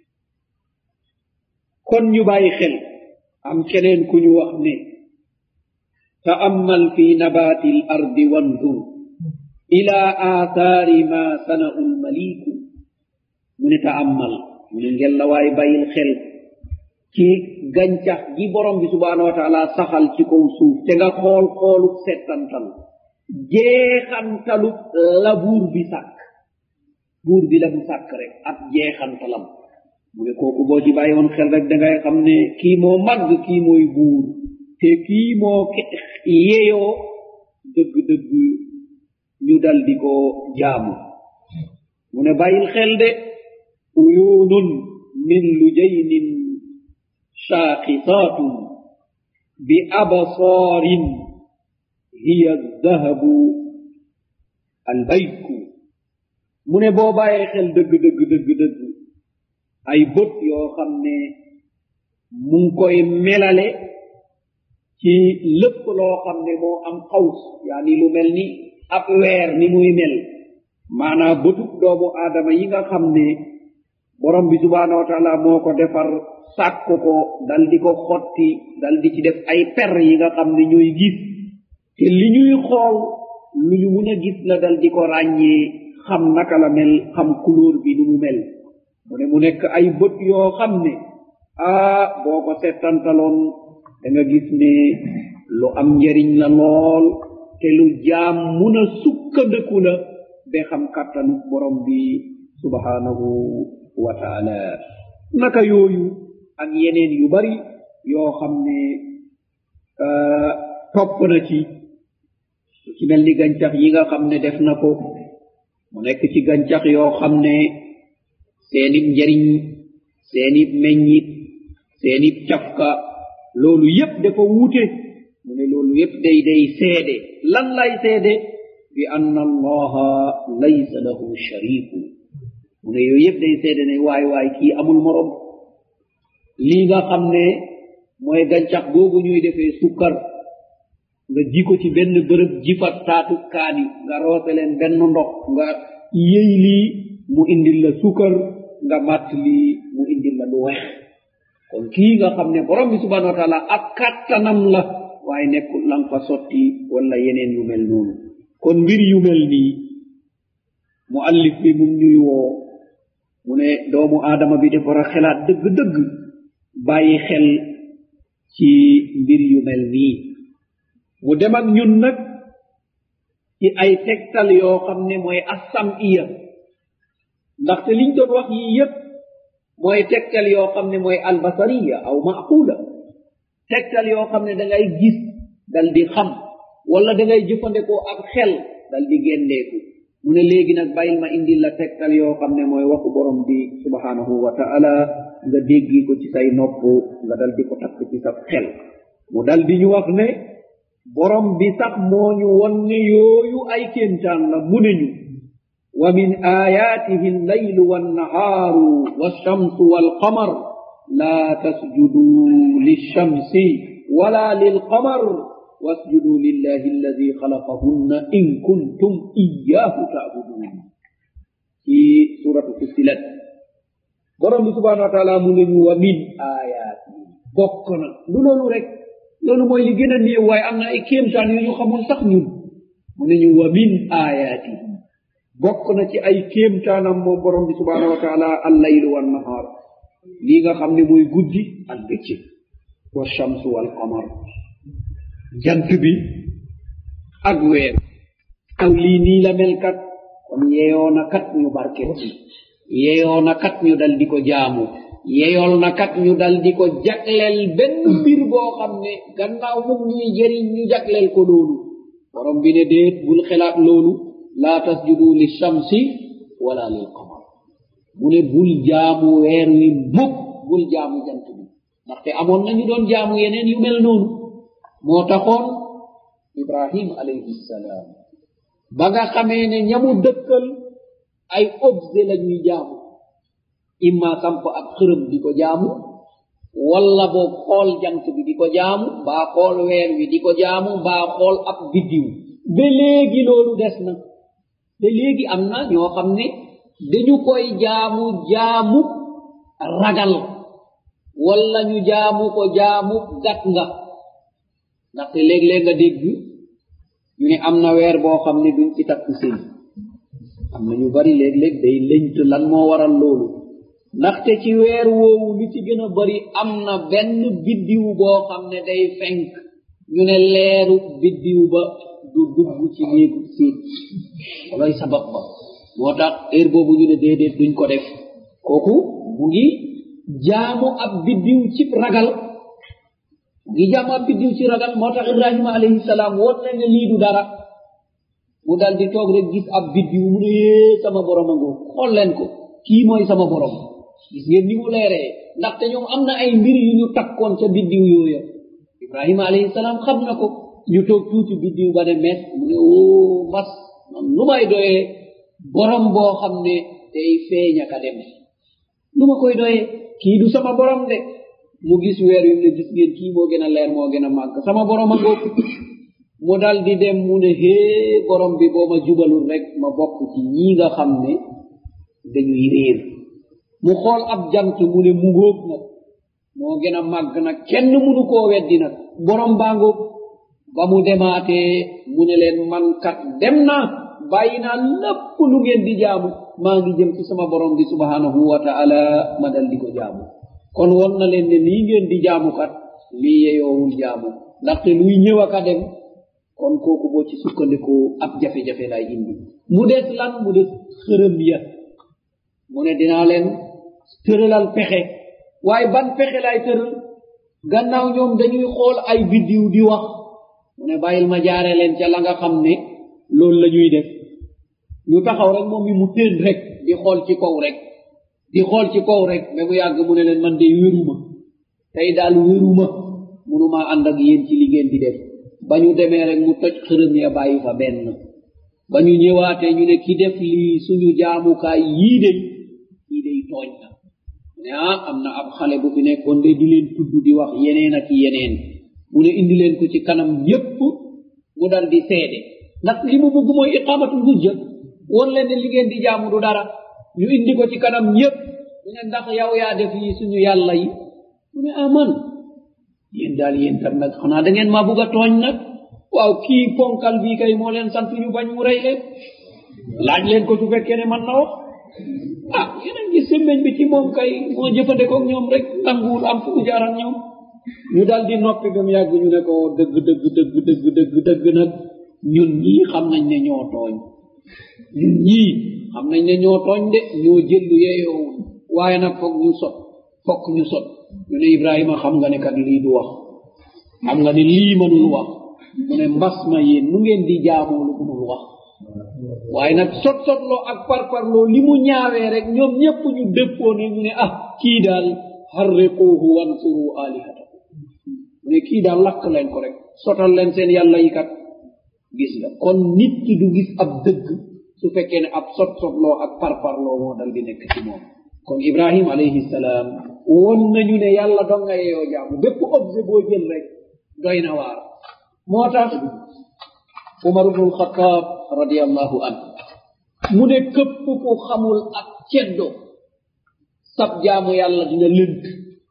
kon ñu bàyyi xel am keneen ku ñu wax ne ta'ammal fi nabati l ardi wandur ila aathaari ma sana'u lmaliku mu ne ta'ammal mu ne ngel la waay bàyyil xel ci gàncax gi borom bi subhanahu wa taala saxal ci kaw suuf te nga xool xooluk settantal jeexantaluk labuur bi sàkk buur bi la mu sàkk rek ab jeexantalam mu ne kooku boo ci bàyyi woon xel rek da ngay xam ne kii moo màgg kii mooy buur te kii moo yeyoo dëgg-dëgg ñu dal di ko jaamu mu ne bàyyil xel de uyunun min lujaynin shaaqisaatun bi absaarin hiya dahabu albayku mu ne boo bàyyee xel dëgg dëgg dëgg dëgg ay bët yoo xam ne mu ngi koy melale ci lépp loo xam ne moo am xaws yaani lu mel ni ab weer ni muy mel maanaa bëtub doomu aadama yi nga xam ne borom bi subhaanahu wa taala moo ko defar sàkk ko dal di ko xotti dal di ci def ay per yi nga xam ne ñooy gis te li ñuy xool lu ñu mun a gis la dal di ko ràññee xam naka la mel xam couleur bi nu mu mel mu ne mu nekk ay bët yoo xam ne ah boo ko settantaloon da nga gis ne lu am njariñ la lool te lu jaam mun a sukkandiku la ba xam kàttanu borom bi subhanahu wa taala naka yooyu ak yeneen yu bari yoo xam ne topp na ci ci mel ni gàncax yi nga xam ne def na ko mu nekk ci gàncax yoo xam ne seenib njariñ seenib meññit seenib cafka loolu yépp dafa wuute mu ne loolu yépp day day seede lan lay seede bi anna allaha laysa lahu shariku mu ne yooyu yépp day seede ne waay waay kii amul morom lii nga xam ne mooy gàncax googu ñuy defee sukkar nga ji ko ci benn bërëb jifat taatu kaani nga roose leen benn ndox nga yëy lii mu indil la sukkar nga màtt lii mu indil la lu weex kon kii nga xam ne borom bi subhanahu wa taala ak kàttanam la waaye nekkul lan fa sotti wala yeneen yu mel noonu kon mbir yu mel nii mu allif bi mu ñuy woo mu ne doomu aadama bi dafa war a xelaat dëgg-dëgg bàyyi xel ci mbir yu mel nii mu dem ak ñun nag ci ay tegtal yoo xam ne mooy assam iya ndaxte liñ doon wax yii yépp mooy tegtal yoo xam ne mooy albasariya aw maquula tegtal yoo xam ne da ngay gis dal di xam wala da ngay jëfandikoo ak xel dal di génneeku mu ne léegi nag bàyyil ma indil la tegtal yoo xam ne mooy waxu borom bi subhanahu wa taala nga déggi ko ci say nopp nga dal di ko takk ci sa xel mu dal di ñu wax ne borom bi sax moo ñu won ne yooyu ay kéemtaan la mu ne ñu wa min ayatihi allaylu wannahaaru walshamsu walqamar la tasjudu lilshamsi wala lilqamar wasjudu lillahi alladi xalaqahunna in kuntum iyahu taabudun ci suratu fussilat borom bi subhanahu wa taala mu ne ñu wa min ayatihi bokk na lu loolu rek loolu mooy li gën a néew waaye am na ay kéemtaan yu ñu xamul sax ñun mu ne ñu wa min ayaati bokk na ci ay kéemtaanam moom borom bi subhanahu wa taala allaylu wannahaar lii nga xam ne mooy guddi ak bëccëg wa shamsu wal qamar jant bi ak weer aw lii nii la mel kat kon yeyoo na kat ñu barket ci yeyoo na kat ñu dal di ko jaamu yeyool na kat ñu dal di ko jagleel benn mbir boo xam ne gannaaw mum ñuy jëriñ ñu jagleel ko loolu borom bi ne déet bul xelaat loolu laa tasjudu li shamsi wala lil qamar mu ne bul jaamu weer wi mukk bul jaamu jant bi ndaxte amoon nañu doon jaamu yeneen yu mel noonu moo taxoon ibrahim alayhi salaam ba nga xamee ne ñamu dëkkal ay objet la ñuy jaamu imma samp ab xërëm di ko jaamu walla boog xool jant bi di ko jaamu mbaa xool weer wi di ko jaamu mbaa xool ab biddiw ba léegi loolu des na ba léegi am na ñoo xam ne dañu koy jaamu jaamu ragal walla ñu jaamu ko jaamu gat nga ndaxte léeg-léeg nga dégg ñu ne am na weer boo xam ne duñ ci takk sëy am na ñu bari léeg-léeg day lëñt lan moo waral loolu ndaxte ci weer woowu li ci gën a bari am na benn biddiw boo xam ne day fenk ñu ne leeru biddiw ba du dugg ci néegu siit loy sabab ba moo tax heure boobu ñu ne déedéet duñ ko def kooku mu ngi jaamu ab biddiw ci ragal mu ngi jaamu ab biddiw ci ragal moo tax ibrahima alayhi salaam woon na ne lii du dara mu dal di toog rek gis ab biddiw mu ne yee sama borom a ngoo xool leen ko kii mooy sama borom gis ngeen ni mu leeree ndaxte ñoom am na ay mbir yu ñu takkoon ca biddiw yooya ibrahima alayhi salaam xam na ko ñu toog tuuti biddiw ba ne mes mu ne oo mas man lu may doyee borom boo xam ne day feeña ka dem lu ma koy doyee kii du sama borom de mu gis weer yu ne gis ngeen kii moo gën a leer moo gën a màgg sama borom a ngóob mu dal di dem mu ne hee borom bi boo ma jubalul rek ma bokk ci ñii nga xam ne dañuy réer mu xool ab jant mu ne mu ngóob nag moo gën a màgg nag kenn munu koo weddi nag borom baa ngóob ba mu demaatee mu ne leen man kat dem naa bàyyi naa lépp lu ngeen di jaamu maa ngi jëm ci sama borom bi subhanahu wa taala ma dal di ko jaamu kon won na leen ne lii ngeen di jaamu kat lii yeyoowul jaamu ndaxte luy ñëw ak a dem kon kooku boo ci sukkandiku ab jafe-jafe lay indi mu des lan mu des xërëm ya mu ne dinaa leen tëralal pexe waaye ban pexe lay tëral gannaaw ñoom dañuy xool ay biddiw di wax mu ne bàyyil ma jaare leen ca la nga xam ne loolu la ñuy def ñu taxaw rek moom mi mu teen rek di xool ci kaw rek di xool ci kaw rek mais mu yàgg mu ne leen man de wéruma tey daal wéruma munumaa ànd ak yéen ci li ngeen di def ba ñu demee rek mu toj xërëm ya bàyyi fa benn ba ñu ñëwaatee ñu ne ki def lii suñu jaamukaay yii de kii day tooñ na ne ah am na ab xale bu fi nekkoon de di leen tudd di wax yeneen ak yeneen mu ne indi leen ko ci kanam yépp mu dal di seede ndax li mu bugg mooy iqamatul hujja won leen ne li ngeen di jaamu du dara ñu indi ko ci kanam ñépp ñu ne ndax yow yaa def yi suñu yàlla yi mu ne aman yéen daal yéen tam nag xanaa da ngeen maa bugg a tooñ nag waaw kii ponkal bii kay moo leen sant ñu bañ mu rey leen laaj leen ko su fekkee ne man na wax ah yeneen gis semmeñ bi ci moom kay moo jëfandikoog ñoom rek nanguwul am fu mu jaar ak ñoom ñu dal di noppi ba mu yàgg ñu ne ko dëgg dëgg dëgg dëgg dëgg dëgg nag ñun ñii xam nañ ne ñoo tooñ ñun ñii xam nañ ne ñoo tooñ de ñoo jël lu yeyoowul waaye nag foog ñu sot fokk ñu sot ñu ne ibrahima xam nga ne kat lii du wax xam nga ne lii mënul wax mu ne mbas ma yéen nu ngeen di jaamoo lu mënul wax waaye nag sot sotloo ak parparloo li mu ñaawee rek ñoom ñépp ñu dëppoo ne ñu ne ah kii daal harriquuhu wansuru alihatakum mu ne kii daal lakk leen ko rek sotal leen seen yàlla yi kat gis nga kon nit ki du gis ab dëgg su fekkee ne ab sot sotloo ak parparloo moo dal di nekk ci moom kon ibrahim alayhi salaam won nañu ne yàlla dong nga yeyoo jaamu bépp objet boo jël rek doy na waar moo tax umar ibnu alxataab radiallahu an mu ne këpp ku xamul ak ceddo sab jaamu yàlla dina lënt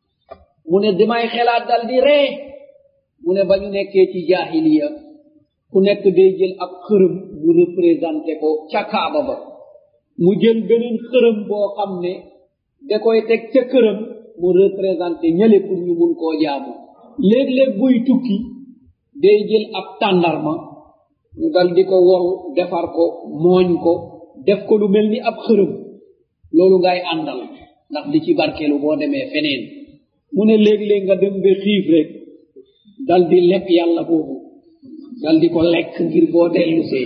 mu ne damay xelaat dal di ree mu ne ba ñu nekkee ci jaahiliya ku nekk day jël ab xërëm mu représenté ko ca kaaba ba mu jël beneen xërëm boo xam ne da koy teg ca këram mu représenté ñële pour ñu mun koo jaamu léeg-léeg buy tukki day jël ab tàndarma ñu dal di ko woru defar ko mooñ ko def ko lu mel ni ab xërëm loolu ngay àndal ndax di ci barkeelu boo demee feneen mu ne léeg-léeg nga dem ba xiif rek dal di lekk yàlla boobu dal di ko lekk ngir boo dellusee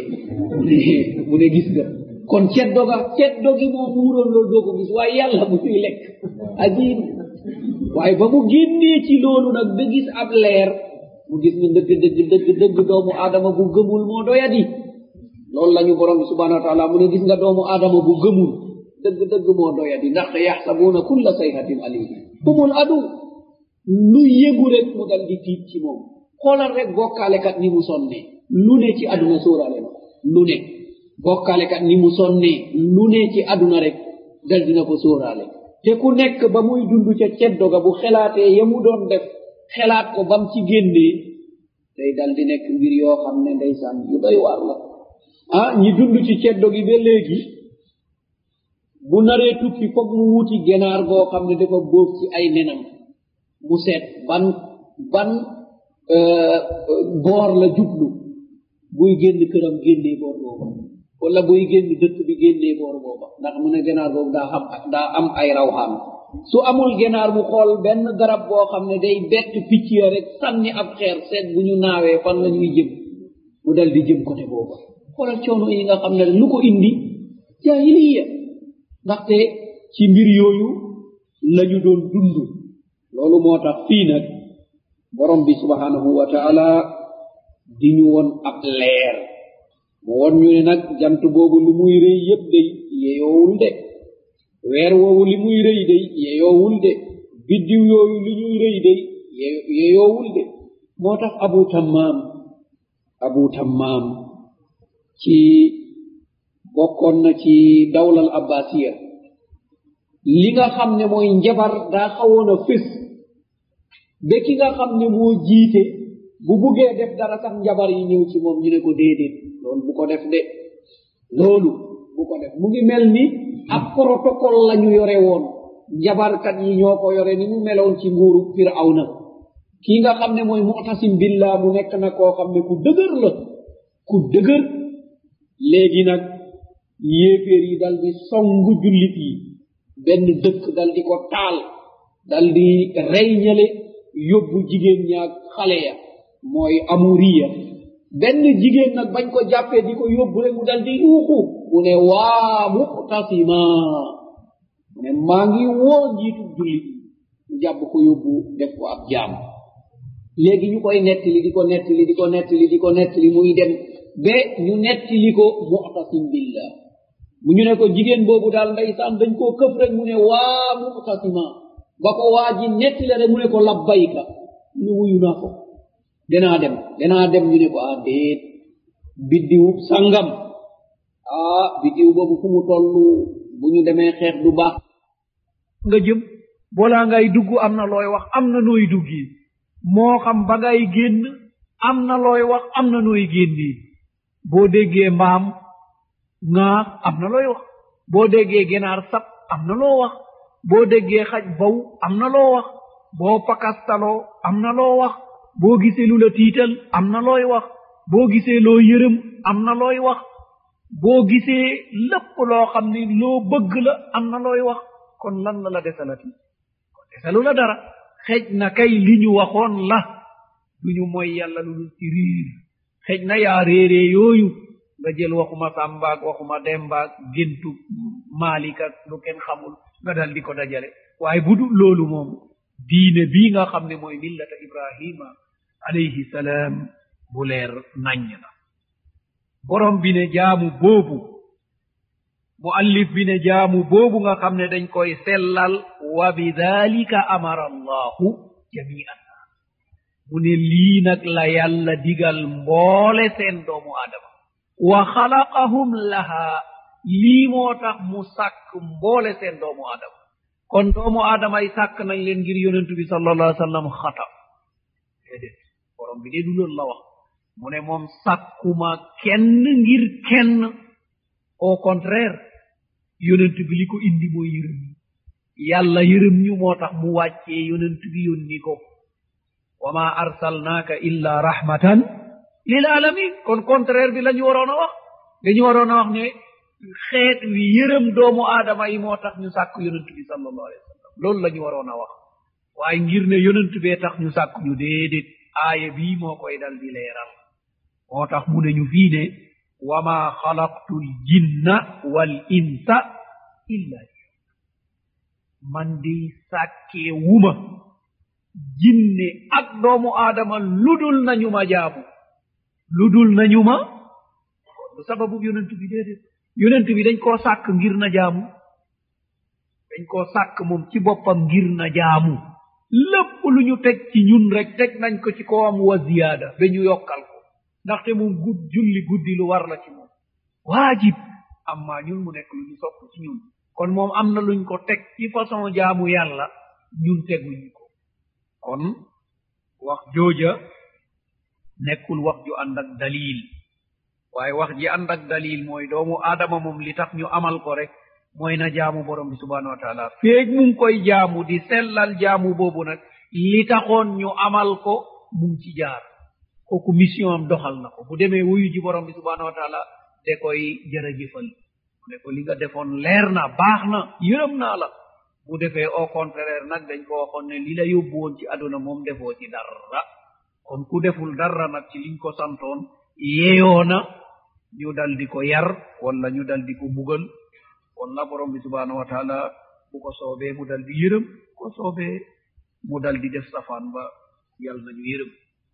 mu ne gis nga kon ceddo ga ceddo gi moo muuroon loolu doo ko gis waaye yàlla mu fiy lekk ajiib waaye ba mu génnee ci loolu nag ba gis ab leer mu gis ni dëgg dëgg dëgg dëgg doomu aadama bu gëmul moo doyadi loolu la ñu borom bi subhanahu wa taala mu ne gis nga doomu aadama bu gëmul dëgg dëgg moo doyadi ndaxte yaxsabuuna kulla sayhatin alim humul adu lu yëgu rek mu dal di tiit ci moom xoolal rek bokkaalekat ni mu sonne lu ne ci aduna sóoraale na lu ne bokkaalekat ni mu sonne lu ne ci aduna rek dal dina ko sóoraale te ku nekk ba muy dund ca ceddoga bu xelaatee ya mu doon def xelaat ko bam ci génnee day dal di nekk mbir yoo xam ne ndeysaan yu doy waar la ah ñi dund ci ceddo gi ba léegi bu naree tukki foog mu wuti genaar goo xam ne dafa bóof ci ay nenam mu seet ban ban boor la jublu buy génn këram génnee boor booba wala buy génn dëkk bi génnee boor booba ndax mu ne ganaar boobu daa xam daa am ay rawxaan su amul ganaar mu xool benn garab boo xam ne day bett picc ya rek sànni ab xeer seet bu ñu naawee fan la ñuy jëm mu dal di jëm côté booba xoolal coono yi nga xam ne lu ko indi jaahiliya ndaxte ci mbir yooyu lañu doon dund loolu moo tax fii nag borom bi subhanahu wa taala di ñu woon ab leer mu won ñu ne nag jant boobu li muy rëy yépp day yeyoowul de weer woowu li muy rëy day yeyoowul de biddiw yooyu li ñuy rëy day yeyoowul de moo tax abu tammaam abu tammaam ci bokkoon na ci dawlal abbasiya li nga xam ne mooy njabar daa xawoon a fés ba ki nga xam ne moo jiite bu buggee def dara sax njabar yi ñëw ci moom ñu ne ko déedéet loolu bu ko def de loolu bu ko def mu ngi mel ni ab protocole la ñu yore woon njabarkat yi ñoo ko yore ni mu meloon ci nguuru firawna kii nga xam ne mooy mu'tasim billah mu nekk na koo xam ne ku dëgër la ku dëgër léegi nag yéeféer yi dal di songu jullit yi benn dëkk dal di ko taal dal di rey ñale yóbbu jigéen ñaag xale ya mooy amuriya benn jigéen nag bañ ko jàppee di ko yóbbu rek mu dal di yuuxu mu ne waa muqtasima mu ne maa ngi woo njiitu jullit mu jàpp ko yóbbu def ko ab jaam léegi ñu koy nettali di ko nettali di ko nettali di ko nettali muy dem ba ñu nettali ko muqtasim billah mu ñu ne ko jigéen boobu daal ndeysaan dañ koo këf rek mu ne waa muqtasima ba ko waa ji nettali rek mu ne ko labbayka mu ne wuyu naa ko danaa dem danaa dem ñu ne ko ah déet biddiw sangam ah biddiw boobu fu mu toll bu ñu demee xeex du baax nga jëm balaa ngay dugg am na looy wax am na nooy duggi moo xam ba ngay génn am na looy wax am na nooy génni boo déggee mbaam ŋaax am na looy wax boo déggee genaar sab am na loo wax boo déggee xaj baw am na loo wax boo pakastaloo am na loo wax boo gisee lu la tiital am na looy wax boo gisee loo yërëm am na looy wax boo gisee lépp loo xam ni loo bëgg la am na looy wax kon lan la la desalati kon desalu la dara xej na kay li ñu waxoon la duñu mooy yàlla lu dul ci riir xej na yaa réeree yooyu nga jël waxuma sàmbaag waxuma dembaag géntu maalikak lu kenn xamul nga dal di ko dajale waaye bu dul loolu moom diine bii nga xam ne mooy millata ibrahima alayhi salaam bu leer naññ la borom bi ne jaamu boobu muallif bi ne jaamu boobu nga xam ne dañ koy sellal wa bidalika amara allahu jamian mu ne lii nag la yàlla digal mboole seen doomu aadama wa xalaqahum laha lii moo tax mu sàkk mboole seen doomu aadama kon doomu aadama yi sàkk nañ leen ngir yonentu bi sallallahu alayhi wa sallam xatam déedéet borom bi dee du loolu la wax mu ne moom sàkkuma kenn ngir kenn au contraire yonent bi li ko indi mooy yërëm ñu yàlla yërëm ñu moo tax mu wàccee yonent bi yónni ko wa ma arsalnaaka illa rahmatan lil alamin kon contraire bi la ñu waroon a wax dañu waroon a wax ne xeet wi yërëm doomu aadama yi moo tax ñu sàkk yonent bi sallallahu alayhi wa sallam loolu la ñu waroon a wax waaye ngir ne yonent bee tax ñu sàkk ñu déedéet aaya bii moo koy dal di leeral moo tax mu ne ñu fii ne wa ma xalaqtu l jinna wal insa illa man di sàkkee wuma jinne ak doomu aadama ludul nañu ma jaamu ludul nañu ma du sababu yonent bi déedéet yonent bi dañ koo sàkk ngir na jaamu dañ koo sàkk moom ci boppam ngir na jaamu lépp lu ñu teg ci ñun rek teg nañ ko ci kawam wa ziyaada ba ñu yokkal ko ndaxte moom gud julli guddi lu war la ci moom waajib amma ñun mu nekk lu ñu sopp ci ñun kon moom am na luñ ko teg ci façon jaamu yàlla ñun teguñu ko kon wax jooja nekkul wax ju ànd ak dalil waaye wax ji ànd ak dalil mooy doomu aadama moom li tax ñu amal ko rek mooy na jaamu borom bi subhanahu wa taala feeg mu ngi koy jaamu di sellal jaamu boobu nag li taxoon ñu amal ko mu ngi ci jaar kooku mission am doxal na ko bu demee wuyu ji borom bi subhanahu wa taala de koy jërëjëfal mu ne ko li nga defoon leer na baax na yërëm naa la bu defee au contraire nag dañ ko waxoon ne li la yóbbu woon ci aduna moom defoo ci dara kon ku deful dara nag ci liñ ko santoon yeyoona ñu dal di ko yar wala ñu dal di ko bugal wala borom bi subhanahu wa taala bu ko soobee mu dal di yërëm ko soobee mu dal di def safaan ba yal nañu yërëm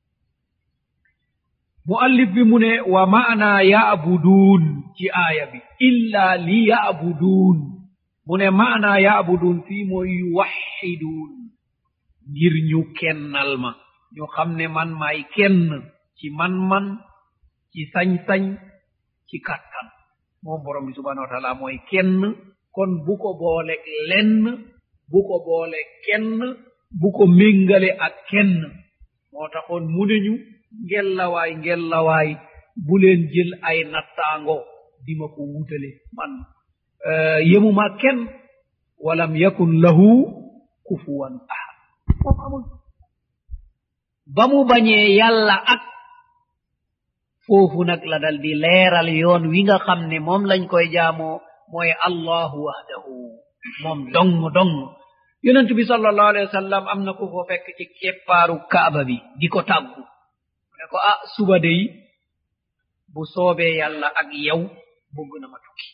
muallif bi mu ne wa maana yaabuduun ci aaya bi illa li yaabuduun mu ne maana yaabuduun fii mooy yuwaxiduun ngir ñu kennal ma ñu xam ne man maay kenn ci man-man ci sañ-sañ ci kattan moom borom bi subhanahu wa taala mooy kenn kon bu ko booleeg lenn bu ko boole kenn bu ko méngale ak kenn moo taxoon mu ne ñu ngellawaay ngellawaay bu leen jël ay nattaango di ma ko wutale man yemuma kenn walam yakun lahu kufuwan ahad moom amul ba mu bañee yàlla ak foofu nag la dal di leeral yoon wi nga xam ne moom lañ koy jaamoo mooy allahu wahdahu moom dong dong yonent bi sallallahu alayhi wa sallam am na ku ko fekk ci keppaaru kaaba bi di ko tàggu ne ko ah suba dey bu soobee yàlla ak yow bëgg na ma tukki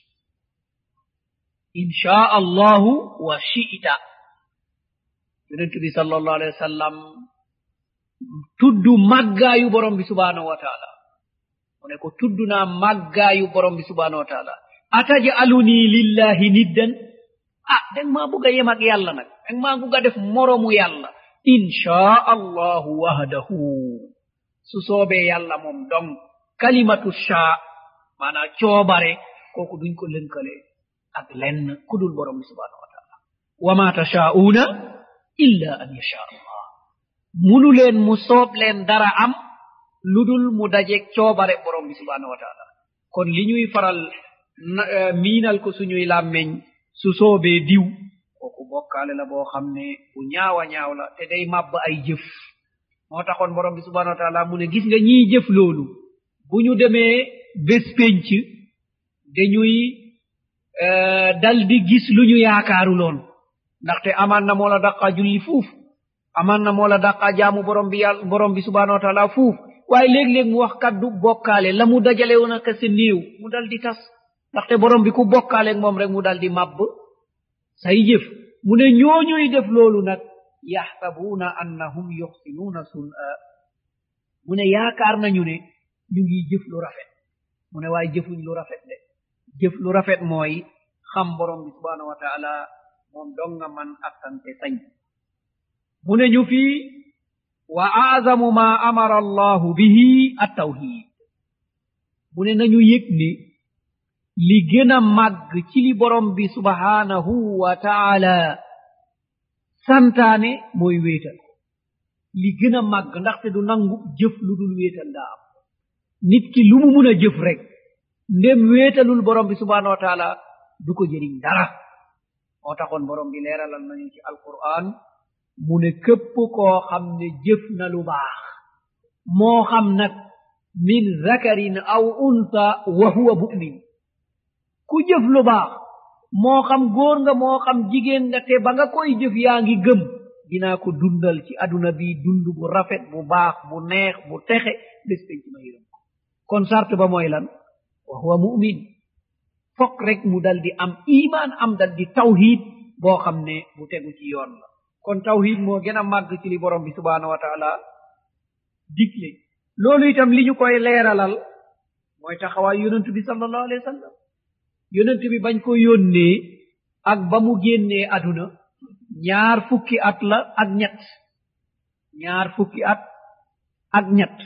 inchaa allahu wa shi'ta yonent bi sallallahu alayhi wa sallam tuddu màggaayu borom bi subhanahu wa taala mu ne ko tudd naa màggaayu borom bi subhanahu wa taala atajaluni lillahi niddan ah dang maa bugg a yem ak yàlla nag dang maa bugg a def moromu yàlla inchaa allahu wahdahu su soobee yàlla moom dong kalimatu shaa maanaa coobare kooku duñ ko lënkale ak lenn kudul borom bi subhanahu wa taala wa ma tashaa'uuna illa an yasha allah munu leen mu soob leen dara am ludul mu dajeeg coobare borom bi subhanahu wa taala kon li ñuy faral miinal ko suñuy làmmeñ su soobee diw kooku bokkaale la boo xam ne bu ñaawa ñaaw la te day màbb ay jëf moo taxoon borom bi subhanahu wa taala mu ne gis nga ñiy jëf loolu bu ñu demee bés pénc dañuy dal di gis lu ñu yaakaaruloon ndaxte amaan na moo la daqaa julli fuuf amaan na moo la daqaa jaamu borom bi yàlla borom bi subhanahu wa taala fuuf waaye léeg-léeg mu wax kaddu bokkaale la mu dajale woon ak sa néew mu dal di tas ndaxte borom bi ku bokkaaleeg moom rek mu dal di màbb say jëf mu ne ñooñuy def loolu nag yaxsabuuna annahum yuxsinuuna sun'a mu ne yaakaar nañu ne ñu ngi jëf lu rafet mu ne waaye jëfuñ lu rafet de jëf lu rafet mooy xam borom bi subhanahu wa taala moom donga man attante sañ mu ne ñu fii wa azamu ma amara allahu bihi attawhid mu ne nañu yëg ne li gën a màgg ci li borom bi subhanahu wa taala santaane mooy wéetal li gën a màgg ndaxte du nangu jëf lu dul wéetal daa am nit ki lu mu mun a jëf rek ndem wéetalul borom bi subhanahu wa taala du ko jëriñ dara moo taxoon borom bi leeralal nañu ci alquran mu ne képp koo xam ne jëf na lu baax moo xam nag min zakarin aw unsa wa huwa mu'min ku jëf lu baax moo xam góor nga moo xam jigéen nga te ba nga koy jëf yaa ngi gëm dinaa ko dundal ci aduna bi dund bu rafet bu baax bu neex bu texe bés penc ma yërëm ko kon sart ba mooy lan wa huwa mu'min fokk rek mu dal di am iman am dal di tawhid boo xam ne bu tegu ci yoon la kon tawhid moo gën a màgg ci li borom bi subhanahu wa taala digle loolu itam li ñu koy leeralal mooy taxawaay yonent bi sallallahu alayhi wa sallam yonent bi bañ ko yónnee ak ba mu génnee aduna ñaar fukki at la ak ñett ñaar fukki at ak ñett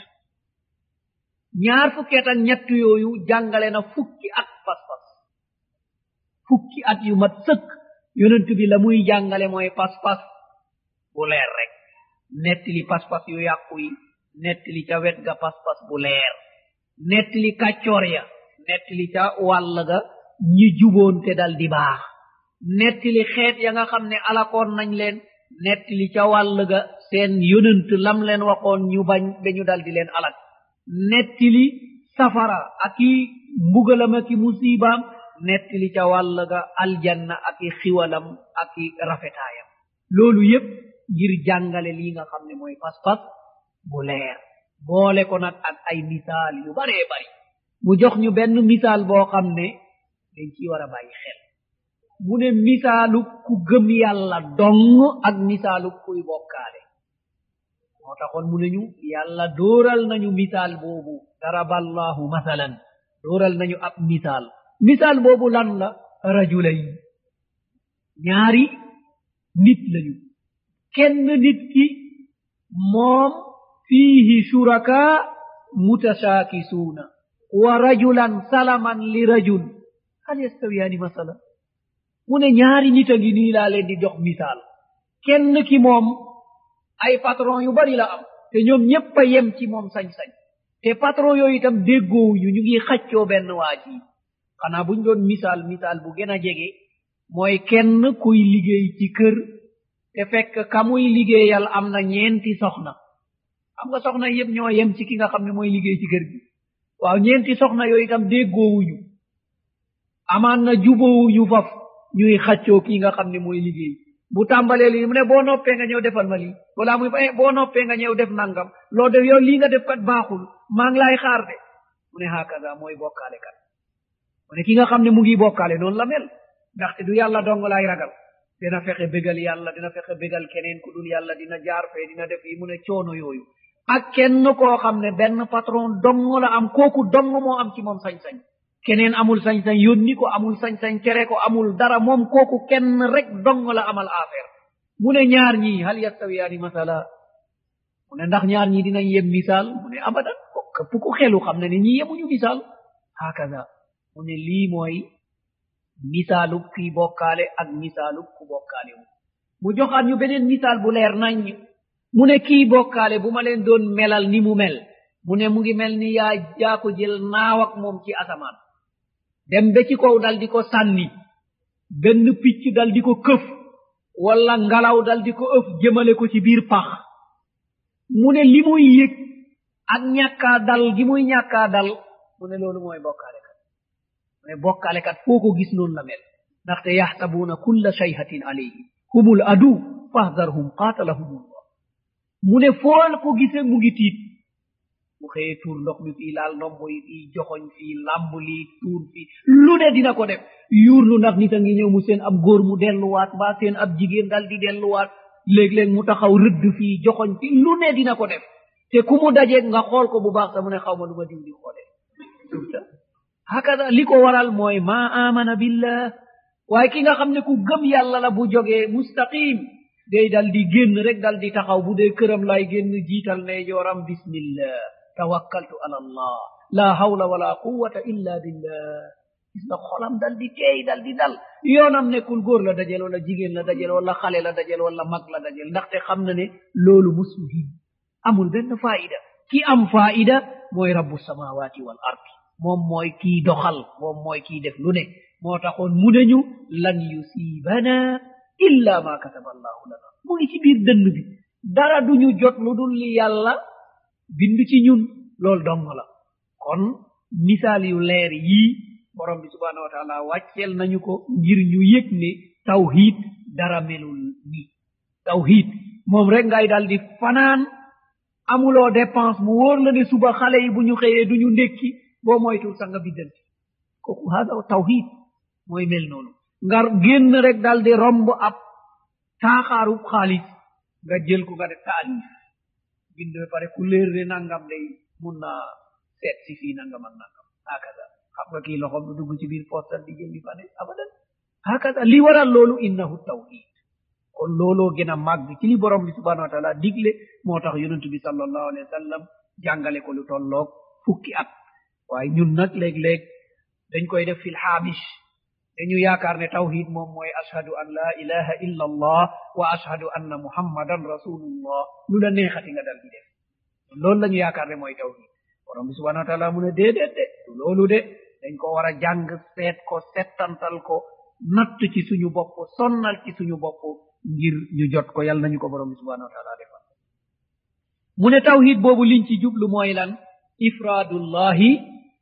ñaar fukki at ak ñett yooyu jàngale na fukki at pas-pas fukki at yu mat sëkk yonent bi la muy jàngale mooy pas-pas bu leer rek nettali pas-pas yu yàqu yi nettali ca wet ga pas-pas bu leer nettali kàccoor ya nettali ca wàll ga ñi juboon te dal di baax nettali xeet ya nga xam ne alakoon nañ leen nettali ca wàll ga seen yonent lam leen waxoon ñu bañ ba ñu dal di leen alak nettali safara ak i mbugalam ak i musibaam nettali ca wàll ga aljanna ak i xiwalam ak i rafetaayam loolu yépp ngir jàngale lii nga xam ne mooy pas-pas bu leer boole ko nag ak ay misaal yu baree bari mu jox ñu benn misaal boo xam ne dañ ciy war a bàyyi xel mu ne misaalu ku gëm yàlla dong ak misaalu kuy bokkaale moo taxoon mu ne ñu yàlla dóoral nañu misaal boobu daraballahu masalan dóoral nañu ab misaal misaal boobu lan la rajulayn ñaari nit lañu kenn nit ki moom fiihi shuraka mutashaakisuuna wa rajulan salaman li rajul hal yastawiyaani masala mu ne ñaari nit a ngi nii laa leen di jox misaal kenn ki moom ay patron yu bari la am te ñoom ñépp a yem ci moom sañ-sañ te patron yooyu itam déggoowuñu ñu ngi xaccoo benn waa ji xanaa buñ doon misaal misaal bu gën a jege mooy kenn kuy liggéey ci kër te fekk ka muy liggéeyal am na ñeenti soxna xam nga soxna yépp ñoo yem ci ki nga xam ne mooy liggéey ci kër gi waaw ñeenti soxna yooyu itam déggoowuñu amaan na juboowuñu faf ñuy xaccoo kii nga xam ne mooy liggéey bu tàmbalee lii mu ne boo noppee nga ñëw defal ma lii wala muy eh boo noppee nga ñëw def nangam loo def yow lii nga def kat baaxul maa ngi laay xaar de mu ne hakaza mooy bokkaale kat mu ne ki nga xam ne mu ngi bokkaale noonu la mel ndaxte du yàlla dong laay ragal dina fexe bégal yàlla dina fexe bégal keneen ku dul yàlla dina jaar fee dina def yi mu ne coono yooyu ak kenn koo xam ne benn patron dong la am kooku dong moo am ci moom sañ-sañ keneen amul sañ-sañ yónni ko amul sañ-sañ tere ko amul dara moom kooku kenn rek dong la amal affaire mu ne ñaar ñii hal yastawiyaani masala mu ne ndax ñaar ñii dinañ yem misaal mu ne abadan ko këpp ku xelu xam ne ne ñii yemuñu misaal hakaza mu ne lii mooy misaalub kii bokkaale ak misaalub ku bokkaale wu mu joxaat ñu beneen misaal bu leer nañ mu ne kii bokkaale bu ma leen doon melal ni mu mel mu ne mu ngi mel ni yaa yaa ko jël naaw ak moom ci asamaan dem ba ci kaw dal di ko sànni benn picc dal di ko këf wala ngalaw dal di ko ëf jëmale ko ci biir pax mu ne li muy yëg ak ñàkkaa dal gi muy ñàkkaa dal mu ne loolu mooy bokkaale kat mu ne bokkaale kat foo ko gis noonu la mel ndaxte yaxsabuuna kulla shayhatin alayhi humul adu fahdarhum qaatalahumullah mu ne foo ko gisee mu ngi tiit bu xëyee tuur ndox mi fii laal ndombo yi fii joxoñ fii lamb lii tuur fii lu ne dina ko def yuurlu ndax nit a ngi ñëw mu seen ab góor mu delluwaat mbaa seen ab jigéen dal di delluwaat léeg-léeg mu taxaw rëdd fii joxoñ fii lu ne dina ko def te ku mu dajeeg nga xool ko bu baax sa mu ne xaw ma lu ma diw di xoolee hakada li ko waral mooy ma amana billah waaye ki nga xam ne ku gëm yàlla la bu jógee mustaqim day dal di génn rek dal di taxaw bu dee këram lay génn jiital ne jooram bismillah tawakkaltu ala allah la hawla wala quwwata illa billah gis nga xolam dal di teey dal di dal yoonam nekkul góor la dajel wala jigéen la dajel wala xale la dajel wala mag la dajel ndaxte xam na ne loolu musmuhim amul benn faida ki am faida mooy rabbu samawati wal ardi moom mooy kii doxal moom mooy kii def lu ne moo taxoon mu neñu lan yusibana illa ma kataba allahu lana mu ngi ci biir dënn bi dara duñu jot lu dul li yàlla bind ci ñun loolu dong la kon misaal yu leer yii borom bi subhanahu wa taala wàcceel nañu ko ngir ñu yëg ne tawhid dara melul ni tawhid moom rek ngay dal di fanaan amuloo dépense mu wóor la ne suba xale yi bu ñu xëyee du ñu ndékki boo moytul sax nga biddanti kooku hada tawhid mooy mel noonu nga génn rek dal di romb ab taaxaarub xaalis nga jël ko nga def taalif bind ba pare ku léer ne nangam day mun naa seet si fii nangam ak nangam hakaza xam nga kii loxom du dugg ci biir postal di jël di fa ne abadan hakaza li waral loolu innahu tawhid kon looloo gën a màgg ci li borom bi subhanahu wa taala digle moo tax yonent bi sallallahu alayhi wa sallam jàngale ko lu tolloog fukki at waaye ñun nag léeg-léeg dañ koy def fil xaabish dañu yaakaar ne tawhid moom mooy ashhadu an la ilaha illa allah wa ashhadu anna muhammadan rasulullah lu la neexati nga dal di def loolu la ñu yaakaar ne mooy tawhid borom bi subhanahu wa taala mu ne déedéet de du loolu de dañ ko war a jàng seet ko settantal ko natt ci suñu bopp sonnal ci suñu bopp ngir ñu jot ko yàlla nañu ko borom bi subhanahu wa taala defal mu ne tawhid boobu liñ ci jublu mooy lan ifraadullahi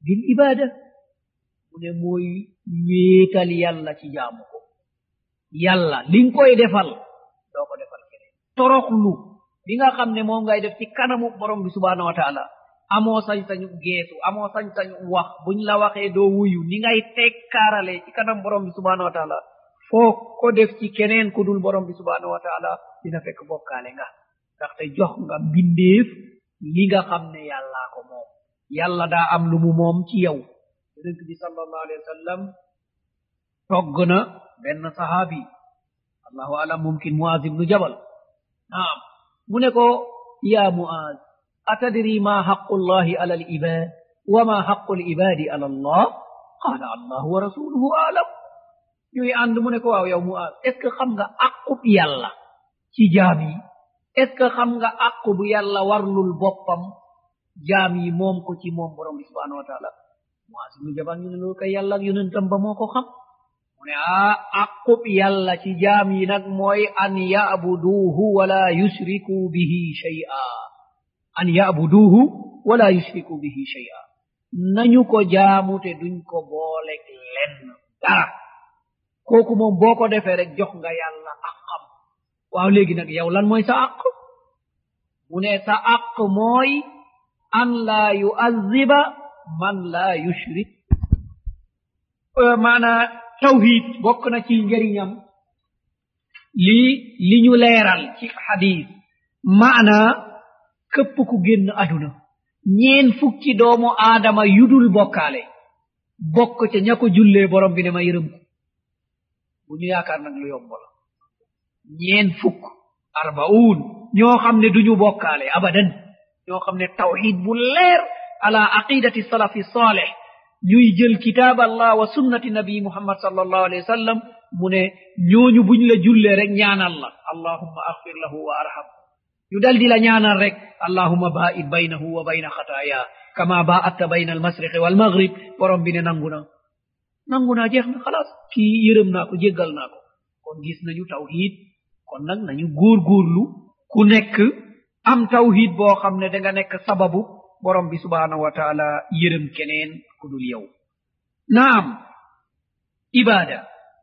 bil ibada mu ne mooy wéetal yàlla ci jaamu ko yàlla li nga koy defal doo ko defal keneen toroxlu li nga xam ne moom ngay def ci kanamu borom bi subhanahu wa taala amoo sañ-sañu geesu amoo sañ-sañu wax buñ la waxee doo wuyu ni ngay tekkaarale ci kanam borom bi subhanahu wa taala foo ko def ci keneen ku dul borom bi subhanahu wa taala dina fekk bokkaale nga ndaxte jox nga mbindeef li nga xam ne yàllaa ko moom yàlla daa am lu mu moom ci yow yonent bi sallallahu alayhi wa sallam togg na benn sahaabi allahu alam mumkin muaz ibnu jabal naam mu ne ko ya muaz atadri ma haqu llahi ala alibad wama haqu libadi ala allah qala allahu wa rasuluhu alam ñuy ànd mu ne ko waaw yow muaz est ce que xam nga aqub yàlla ci jaam yi est ce que xam nga aqu bu yàlla warlul boppam jaam yi moom ko ci moom borom bi subhanahu wa taala muaz ibnu jabal ñu ne loolu kay yàlla ak yonentam ba moo ko xam mu ne ah aqub yàlla ci jaam yi nag mooy an yabuduuhu wala yushriku bihi shay'a an yabuduuhu wala yushriku bihi shay'a nañu ko jaamu te duñ ko boolek lenn dara kooku moom boo ko defee rek jox nga yàlla aqam waaw léegi nag yow lan mooy sa aq mu ne sa aq mooy an laa yu'azziba man laa yushrik maanaa tawhid bokk na ci njëriñam lii li ñu leeral ci xadis maanaa këpp ku génn aduna ñeen fukki doomu aadama yudul bokkaale bokk ca ña ko jullee borom bi ne ma yërëm ko bu ñu yaakaar nag lu yomb la ñeen fukk arbaun ñoo xam ne duñu bokkaale abadan ñoo xam ne tawhid bu leer ala aqidati salafi saleh ñuy jël kitaab allah wa sunnati nabi muhammad sallallahu alayhi wa sallam mu ne ñooñu buñ la jullee rek ñaanal la allahumma axfir lahu wa arham ñu dal di la ñaanal rek allahumma baid baynahu wa bayna xataaya kama baatta bayna almasriqi walmaghrib borom bi ne nangu na nangu naa jeex na xalaas kii yërëm naa ko jéggal naa ko kon gis nañu tawhid kon nag nañu góorgóorlu ku nekk am tawhid boo xam ne da nga nekk sababu borom bi subhanahu wa taala yërëm keneen ku dul yow naam ibada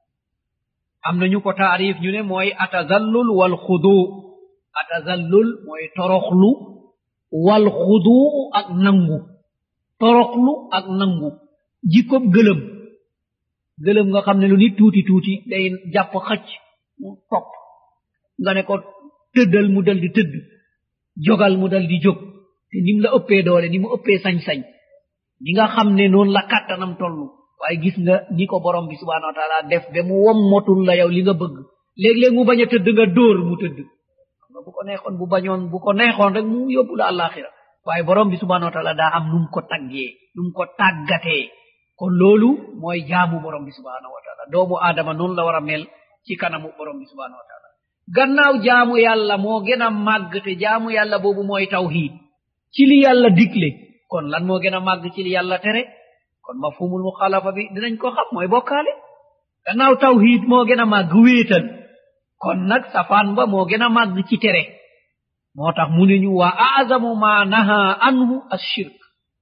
am nañu ko taarif ñu ne mooy atazallul wal xudu atazallul mooy toroxlu wal xudu ak nangu toroxlu ak nangu jikkob gëlëm gëlëm nga xam ne lu nit tuuti tuuti day jàpp xëcc mu topp nga ne ko tëddal mu dal di tëdd jogal mu dal di jóg te nim la ëppee doole ni mu ëppee sañ-sañ ni nga xam ne noonu la kàttanam toll waaye gis nga ni ko borom bi subhanahu wa taala def ba mu wommotul la yow li nga bëgg léeg-léeg mu bañ a tëdd nga dóor mu tëdd xam nga bu ko neexoon bu bañoon bu ko neexoon rek mu yóbbu la àllaaxira waaye borom bi subhanahu wa taala daa am num ko taggee num ko tàggatee kon loolu mooy jaamu borom bi subhanahu wa taala doomu aadama noonu la war a mel ci kanamu borom bi subhanahu wa taala gannaaw jaamu yàlla moo gën a màgg te jaamu yàlla boobu mooy tawhid ci li yàlla digle kon lan moo gën a màgg ci li yàlla tere kon mafhumul muxalafa bi dinañ ko xam mooy bokkaale gannaaw tawhid moo gën a màgg wéetal kon nag safaan ba moo gën a màgg ci tere moo tax mu ne ñu wa azamu ma naha anhu ashirk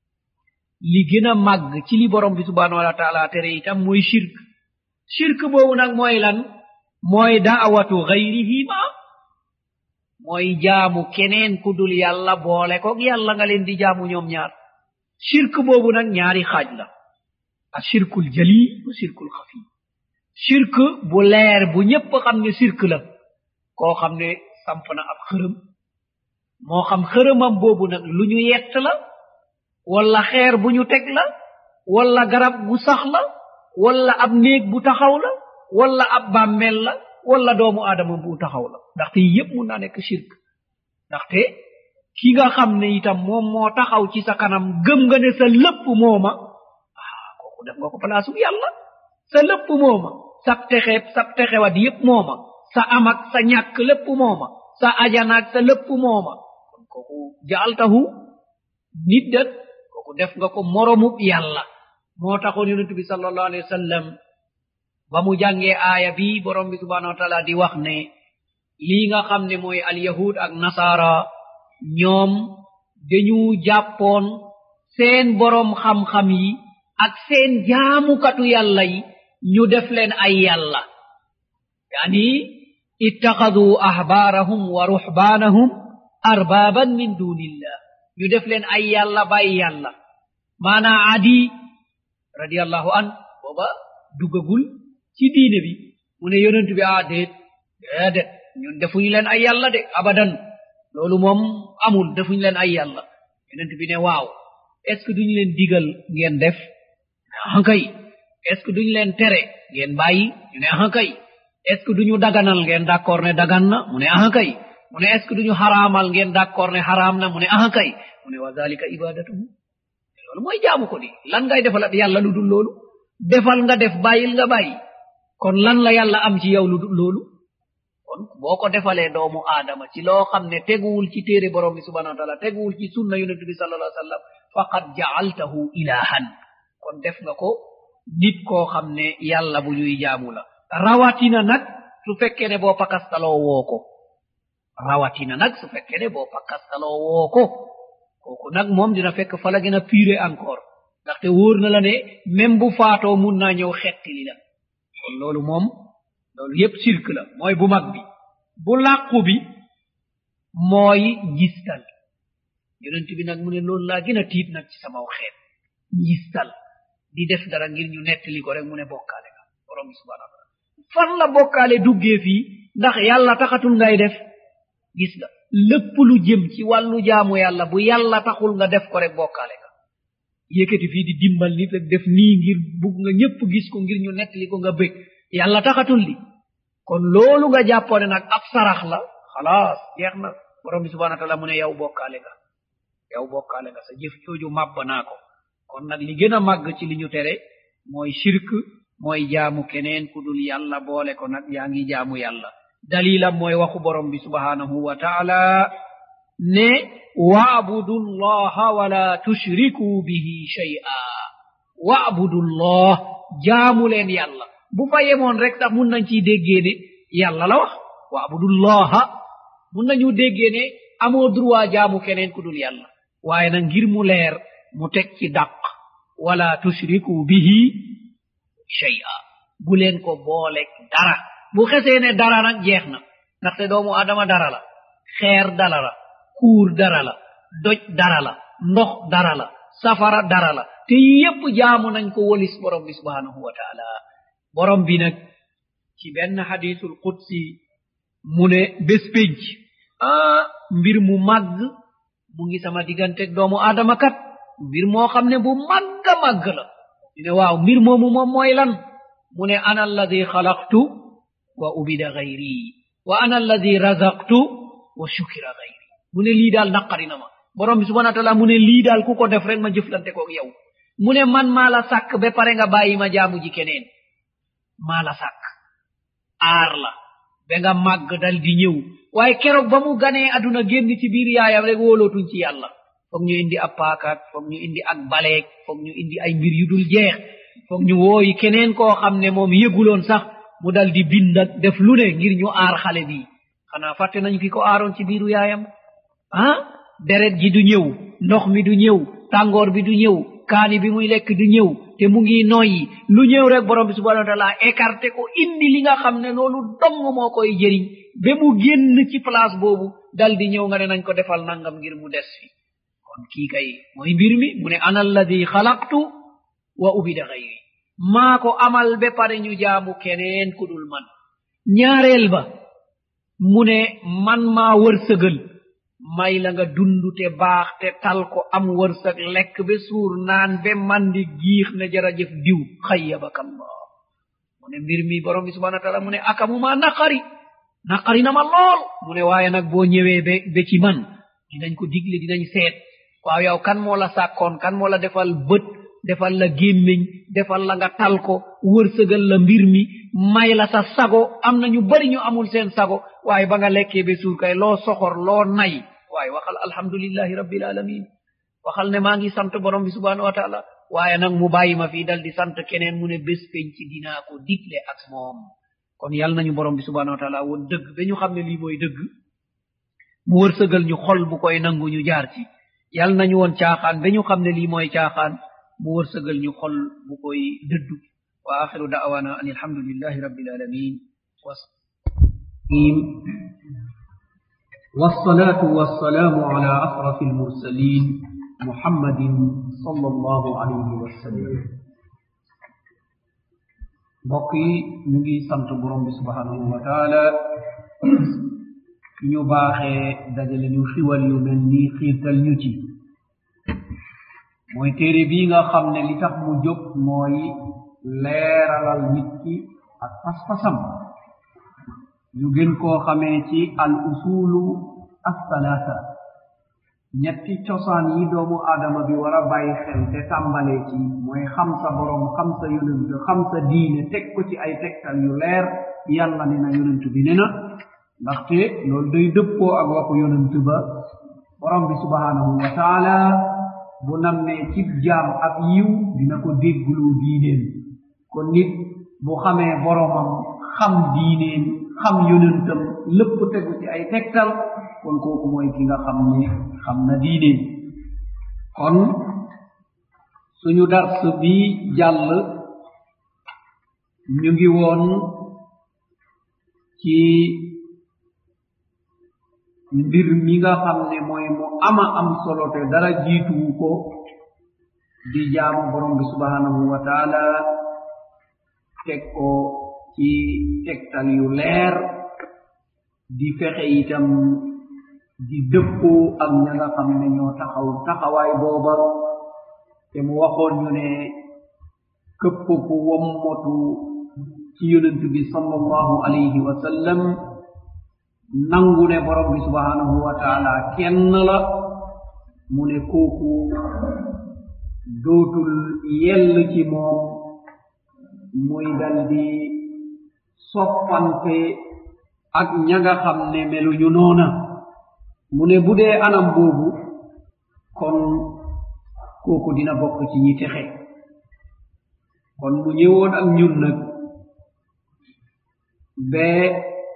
li gën a màgg ci li borom bi subhanahu wa taala tere itam mooy shirk shirk boobu nag mooy lan mooy daawatu gayrihi ma mooy jaamu keneen ku dul yàlla boole ko yàlla nga leen di jaamu ñoom ñaar shirk boobu nag ñaari xaaj la a shirkul jali wa shirkul xafi shirk bu leer bu ñépp xam ne shirk la koo xam ne samp na ab xërëm moo xam xërëmam boobu nag lu ñu yett la wala xeer bu ñu teg la wala garab gu sax la wala ab néeg bu taxaw la wala ab bàmmeel la wala doomu aadama bu taxaw la ndaxte yépp mun naa nekk shirk ndaxte ki nga xam ne itam moom moo taxaw ci sa kanam gëm nga ne sa lépp mooma ah kooku def nga ko palaasu yàlla sa lépp mooma sab texeeb sab texewat yépp mooma sa amak sa ñàkk lépp mooma sa ajanaak sa lépp mooma kon kooku jaaltahu niddat kooku def nga ko moromub yàlla moo taxoon yonent bi sallallahu alayhi wa sallam ba mu jàngee aaya bi borom bi subhanahu wa taala di wax ne lii nga xam ne mooy alyahud ak nasara ñoom dañu jàppoon seen boroom xam-xam yi ak seen jaamukatu yàlla yi ñu def leen ay yàlla yani ittaxaduu ahbaarahum wa ruxbaanahum arbaaban min dunillah ñu def leen ay yàlla bàyyi yàlla maanaa adi radiallahu an booba duggagul ci diine bi mu ne yonent bi ah déet déedet ñun defuñu leen ay yàlla de abadan loolu moom amul defuñu leen ay yàlla yonent bi ne waaw est ce que duñu leen digal ngeen def ahankay est ce que duñu leen tere ngeen bàyyi ñu ne ahankay est ce que duñu daganal ngeen d'accord ne dagan na mu ne ahankay mu ne est ce que duñu xaraamal ngeen d'accord ne xaraam na mu ne ahankay mu ne wa dalika ibadatuhu loolu mooy jaamu ko di lan ngay defal ab yàlla lu dul loolu defal nga def bàyyil nga bàyyi kon lan la yàlla am ci yow lu dul loolu kon boo ko defalee doomu aadama ci loo xam ne teguwul ci téere borom bi subhanahu wa taala teguwul ci sunna yonente bi sallallahu alayhi wa sallam faqad jaaltahu ilahan kon def nga ko nit koo xam ne yàlla bu ñuy jaamu la rawatina nag su fekkee ne boo pakastaloo woo ko rawatina nag su fekkee ne boo pakastaloo woo ko kooku nag moom dina fekk fa la gën a puré encore ndaxte wóor na la ne même bu faatoo mun naa ñëw xettili la kon loolu moom loolu yépp sirk la mooy bu mag bi bu làqu bi mooy njistal yonent bi nag mu ne loolu laa gën a tiit nag ci samaw xeet njistal di def dara ngir ñu nettali ko rek mu ne bokkaale nga borom bi subhanahu wa taala fan la bokkaale duggee fii ndax yàlla taxatul ngay def gis nga lépp lu jëm ci wàllu jaamu yàlla bu yàlla taxul nga def ko rek bokkaale nga yëkkati fii di dimbal nit rek def nii ngir bugg nga ñépp gis ko ngir ñu nettali ko nga bëgg yàlla taxatul li kon loolu nga jàppoone nag ab sarax la xalaas jeex na borom bi subhana taala mu ne yow bokkaale nga yow bokkaale nga sa jëf jooju màbb naa ko kon nag li gën a màgg ci li ñu tere mooy shirk mooy jaamu keneen ku dul yàlla boole ko nag yaa ngi jaamu yàlla dalilam mooy waxu borom bi subhanahu wa taala ne waabudu llaha wala tushriku bihi shay'a waabudu llah jaamu leen yàlla bu fa yemoon rek sax mun nañ ciy déggee ne yàlla la wax waabudu llaha mun nañu déggee ne amoo droit jaamu keneen ku dul yàlla waaye nag ngir mu leer mu teg ci dàq wala tushriku bihi shay'a bu leen ko booleeg dara bu xesee ne dara nag jeex na ndaxte doomu adama dara la xeer dara la kuur dara la doj dara la ndox dara la safara dara la te yépp jaamu nañ ko wolis borom bi subhanahu wa taala borom bi nag ci benn hadisul qudsi mu ne bés pénc ah mbir mu màgg mu ngi sama digganteeg doomu adama kat mbir moo xam ne bu màgga màgg la ñu ne waaw mbir moomu moom mooy lan mu ne ana alladi xalaqtu wa ubida gayri wa ana alladi razaqtu wa shukira gayri mu ne lii daal naqari na ma borom bi subhana taala mu ne lii daal ku ko def rek ma jëflante koog yow mu ne man maa la sàkk ba pare nga bàyyi ma jaamu ji keneen maa la sàkk aar la ba nga màgg dal di ñëw waaye keroog ba mu ganee aduna génn ci biir yaayam rek wóolootuñ ci yàlla foog ñu indi ab paakaat foog ñu indi ak baleeg foog ñu indi ay mbir yu dul jeex foog ñu wooyi keneen koo xam ne moom yëguloon sax mu dal di bindat def lu ne ngir ñu aar xale bi xanaa fàtte nañu ki ko aaroon ci biiru yaayam ah deret ji du ñëw ndox mi du ñëw tàngoor bi du ñëw kaani bi muy lekk du ñëw te mu ngi noyyi lu ñëw rek borom bi subhanahu wa taala écarté ko indi li nga xam ne loolu dong moo koy jëriñ ba mu génn ci place boobu dal di ñëw nga ne nañ ko defal nangam ngir mu des fi kon kii kay mooy mbir mi mu ne ana alladi xalaqtu wa ubida gayri maa ko amal ba pare ñu jaamu keneen ku dul man ñaareel ba mu ne man maa wërsëgal may la nga dund te baax te tal ko am wërsëg lekk be suur naan be mandi giix ne jërëjëf diw xayyabakallah mu ne mbir mi borom bi subhana taala mu ne akamuma naqari naqari na ma lool mu ne waaye nag boo ñëwee be be ci man dinañ ko digle dinañ seet waaw yow kan moo la sàkkoon kan moo la defal bët defal la gémmiñ defal la nga tal ko wërsëgal la mbir mi may la sa sago am na ñu bari ñu amul seen sago waaye ba nga lekkee be suur kay loo soxor loo nay waaye waxal alhamdulillahi rabbil alamin waxal ne maa ngi sant borom bi subhanahu wa taala waaye nag mu bàyyi ma fii dal di sant keneen mu ne bés penc dinaa ko digle ak moom kon yal nañu borom bi subhanahu wa taala woon dëgg ba ñu xam ne lii mooy dëgg mu wërsëgal ñu xol bu koy nangu ñu jaar ci yal nañu woon caaxaan ba ñu xam ne lii mooy caaxaan mu wërsëgal ñu xol bu koy dëddu wa axiru da'wana an alhamdulillahi rabbil alamin والصلاة والسلام على أشرف المرسلين محمد صلى الله عليه وسلم بقي نجي سمت برم سبحانه وتعالى ñu baaxee dajale ñu xiwal yu mel nii xiirtal ñu ci mooy téere bii nga xam ne li tax mu jóg mooy leeralal nit ki ak pas-pasam ñu gën koo xamee ci al usulu assalaasa ñetti cosaan yi doomu aadama bi war a bàyyi xel te tàmbalee ci mooy xam sa borom xam sa yonent xam sa diine teg ko ci ay tegtal yu leer yàlla ne na yonent bi ne na ndaxte loolu day dëppoo ak waxu yonent ba borom bi subhanahu wa taala bu nammee cib jaam ak yiw dina ko dégguloo diineem kon nit bu xamee boromam xam diineem xam yonentam lépp tegu ci ay tegtal kon kooku mooy ki nga xam ne xam na diineem kon suñu dars bi jàll ñu ngi woon ci mbir mi nga xam ne mooy mu ama am solo te dara jiituwu ko di jaamu borom bi subhanahu wa taala teg ko ci tegtal yu leer di fexe itam di dëppoo ak ña nga xam ne ñoo taxaw taxawaay booba te mu waxoon ñu ne këpp ku wommotu ci yonent bi sallallahu alayhi wa sallam nangu ne borom bi subhanahu wa taala kenn la mu ne kooku dootul yell ci moom muy dal di soppante ak ña nga xam ne meluñu noona mu ne bu dee anam boobu kon kooku dina bokk ci ñi texe kon mu ñëwoon ak ñun nag bee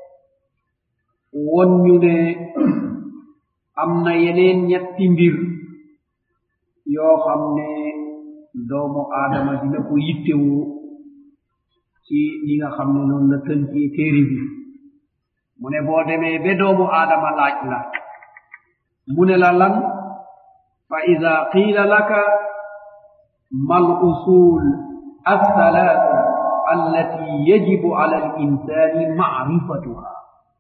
won ñu ne am na yeneen ñetti mbir yoo xam ne doomu aadama dina ko yittewoo ci li nga xam ne noonu la tënkee téere bi mu ne boo demee ba doomu aadama laaj la mu ne la lan fa ida qiila laka mal usul althalatha allati yajibu ala al insani maarifatuha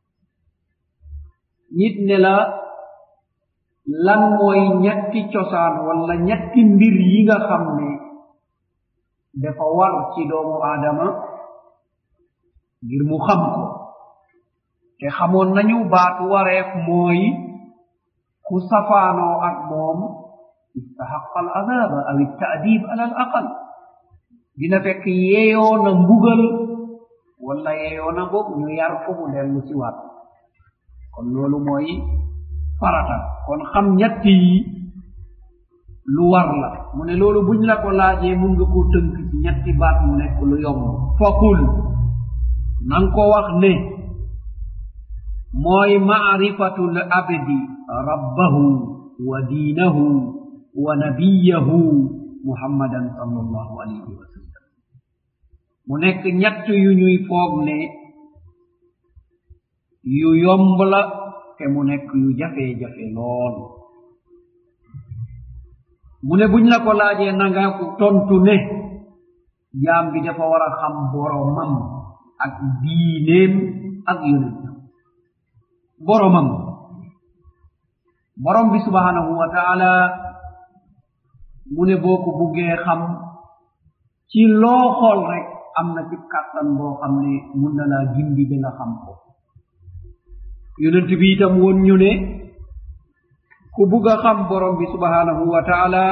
nit ne la lan mooy ñetti cosaan walla ñetti mbir yi nga xam ne dafa war ci doomu aadama ngir mu xam ko te xamoon nañu baatu wareef mooy ku safaanoo ak moom istahaqa al adaba aw ittaadib ala al aqal dina fekk yeeyoo na mbugal walla yeeyoo na boog ñu yar ko mu dellu si waat kon loolu mooy farata kon xam ñett yi lu war la mu ne loolu buñ la ko laajee mun nga koo tënk ci ñetti baat mu nekk lu yomb faqul nan ko wax ne mooy maarifatu l abdi rabbahu wa diinahu wa nabiyahu muhammadan sallallahu alayhi wa sallam mu nekk ñett yu ñuy foog ne yu yomb la te mu nekk yu jafe-jafe lool mu ne buñ la ko laajee nanga ko tontu ne jaam bi dafa war a xam boromam ak diineem ak yonentam boromam borom bi subhanahu wa taala mu ne boo ko buggee xam ci loo xool rek am na ci kàttan boo xam ne mun na laa gindi ba nga xam ko yonent bi itam woon ñu ne ku bugg a xam borom bi subhanahu wa taala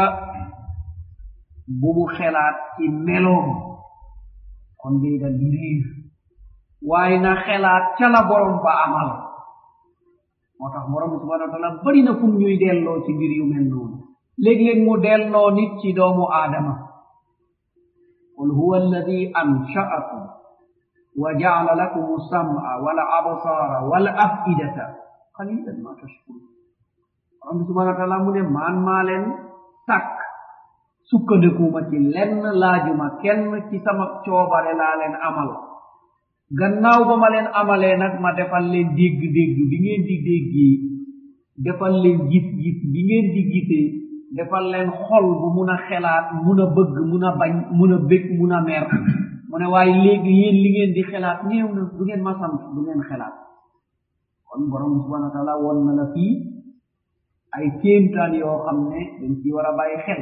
bu mu xelaat ci meloom kon day dal di riir waaye na xelaat ca la borom ba amal moo tax borom bi subhanahu wa taala bari na kum ñuy delloo ci mbir yu mel noonu léeg-léeg mu delloo nit ci doomu aadama qul huwa alladi ansha'akum wa ja'ala lakum as-sam'a wal absara wal af'idata qalilan ma tashkurun borom bi subhanahu wa taala mu ne maan maa leen sàkk sukkandikuma ci lenn laajuma kenn ci sama coobare laa leen amal gannaaw ba ma leen amalee nag ma defal leen dégg-dégg bi ngeen di déggee defal leen gis-gis bi ngeen di gisee defal leen xol bu mun a xelaat mun a bëgg mun a bañ mun a bég mun a mer mu ne waaye léegi yéen li ngeen di xelaat néew na du ngeen ma sant du ngeen xelaat kon borom bi subhanahu wa taala won na la fii ay kéemtaan yoo xam ne dañ ci war a bàyyi xel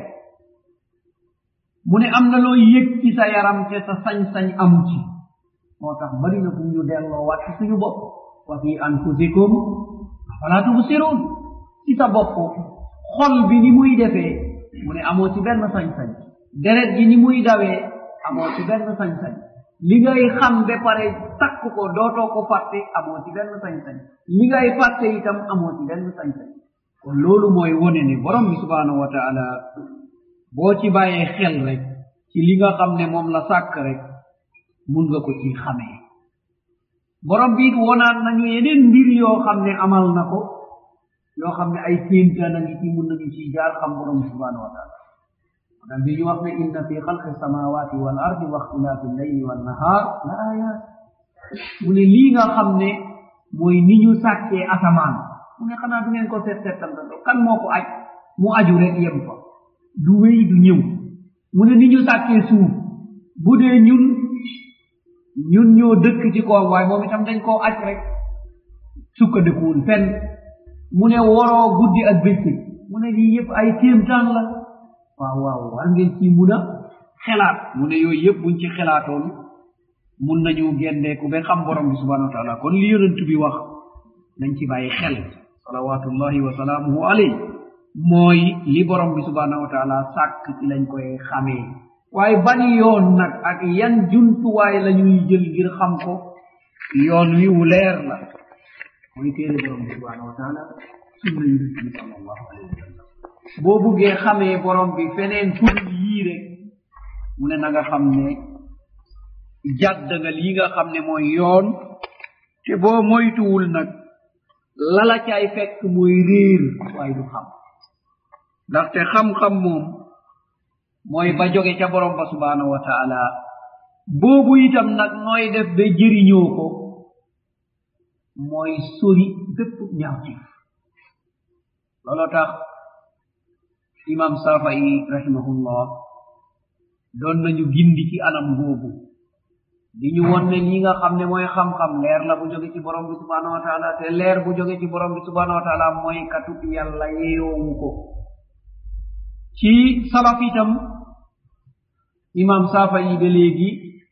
mu ne am na loo yëg ci sa yaram te sa sañ-sañ amu ci moo tax bari na fu ñu delloo waat ci suñu bopp wa fi anfusikum afala tubsirun ci sa bopp xol bi ni muy defee mu ne amoo ci benn sañ-sañ deret gi ni muy dawee amoo ci benn sañ-sañ li ngay xam ba pare takk ko dootoo ko fàtte amoo ci benn sañ-sañ li ngay fàtte itam amoo ci benn sañ-sañ kon loolu mooy wone ne borom bi subhanahu wa taala boo ci bàyyee xel rek ci li nga xam ne moom la sàkk rek mun nga ko ci xamee borom bi it wonaan nañu yeneen mbir yoo xam ne amal na ko yoo xam ne ay kéemtaan a ngi ci mun nañu ci jaar xam borom bi subhanahu wa taala dan bi ñu wax ne inna fi xalqi samawati wal ardi wa ixtilaafi llayli wan nahar la ayat mu ne lii nga xam ne mooy ni ñu sàkkee asamaan mu ne xanaa du ngeen ko seet seetantal kan moo ko aj mu aju rek yem fa du wéy du ñëw mu ne ni ñu sàkkee suuf bu dee ñun ñun ñoo dëkk ci koom waaye moom itam dañ koo aj rek sukkandikuwul fenn mu ne woroo guddi ak bëccëg mu ne lii yëpp ay kéemtaan la waaw waaw war ngeen ci mun a xelaat mu ne yooyu yëpp buñ ci xelaatoon mun nañu gendeeku ba xam borom bi subhanahu wa taala kon li yonent bi wax nañ ci bàyyi xel salawatullahi wa salaamuhu alayh mooy li borom bi subhanahu wa taala sàkk ci lañ koy xamee waaye bani yoon nag ak yan jumtuwaay la ñuy jël ngir xam ko yoon wi wu leer la mooy téere borom bi subhanahu wa taala sunna yonent bi sallallahu alayhi wa sallam boo buggee xamee borom bi feneen pour yii rek mu ne na nga xam ne jàdd nga lii nga xam ne mooy yoon te boo moytuwul nag lala caay fekk mooy réer waaye du xam ndaxte xam-xam moom mooy ba jóge ca borom ba subhanahu wa taala boobu itam nag nooy def ba jëriñoo ko mooy sori bépp ñaawtif looloo tax imam safai rahimahullah doon nañu gindi ci anam googu di ñu won ne lii nga xam ne mooy xam-xam leer la bu jóge ci borom bi subhanahu wa taala te leer bu jóge ci borom bi subhanahu wa taala mooy katub yàlla yeeyoowu ko ci salaf itam imam safa yi ba léegi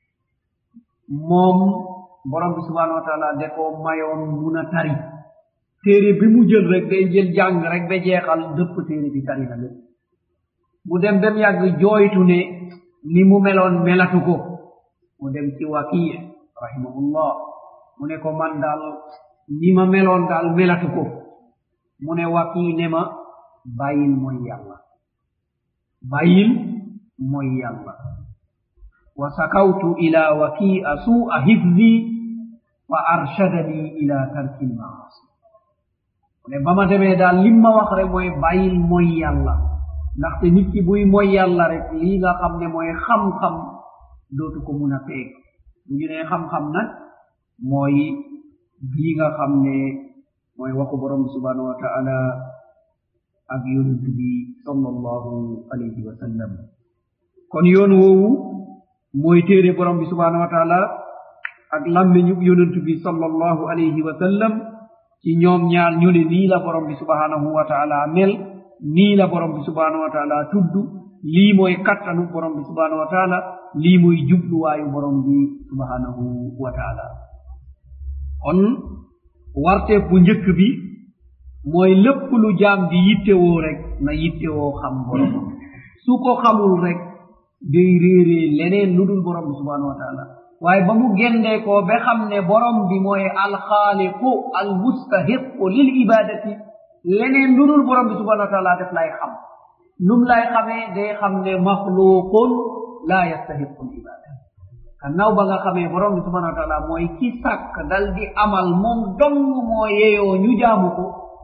moom borom bi subhanahu wa taala de ko mayoon mun a tari téere bi mu jël rek day jël jàng rek ba jeexal dëpp téere bi tari na lépp mu dem bem yàgg jooytu ne ni mu meloon melatu ko mu dem ci wakii rahimahullah mu ne ko man daal ni ma meloon daal melatu ko mu ne wakii ne ma bàyyil mooy yàlla bàyyil mooy yàlla wa sakawtu ila waki'a su'a hifzi fa arshadani ila tarki lmaasi mu ne ba ma demee daal lim ma wax rek mooy bàyyil mooy yàlla ndaxte nit ki buy mooy yàlla rek lii nga xam ne mooy xam-xam dootu ko mun a peeg bu ñu nee xam-xam nag mooy bii nga xam ne mooy waxu borom bi subhanahu wa taala ak yonent bi sallallahu alayhi wa sallam kon yoon woowu mooy téere borom bi subhanahu wa taala ak lammeñu yonent bi sallallahu alayhi wa sallam ci ñoom ñaar ñu ne nii la borom bi subhanahu wa taala mel nii la borom bi subhanahu wa taala tudd lii mooy kattanu borom bi subhanahu wa taala lii mooy jubluwaayu borom bi subhanahu wa taala kon warteef bu njëkk bi mooy lépp lu jaam di yittewoo rek na yittewoo xam boromam su ko xamul rek day réeree leneen lu dul borom bi subhanahu wa taala waaye ba mu gendee ko ba xam ne borom bi mooy alxaaliqu almustahiqu lil ibadati leneen lu dul borom bi subhanahu wa taala def lay xam num lay xamee day xam ne maxluqun la yastahiqu l ibada gannaaw ba nga xamee borom bi subhanahu wa taala mooy ki sàkk dal di amal moom dong moo yeyoo ñu jaamu ko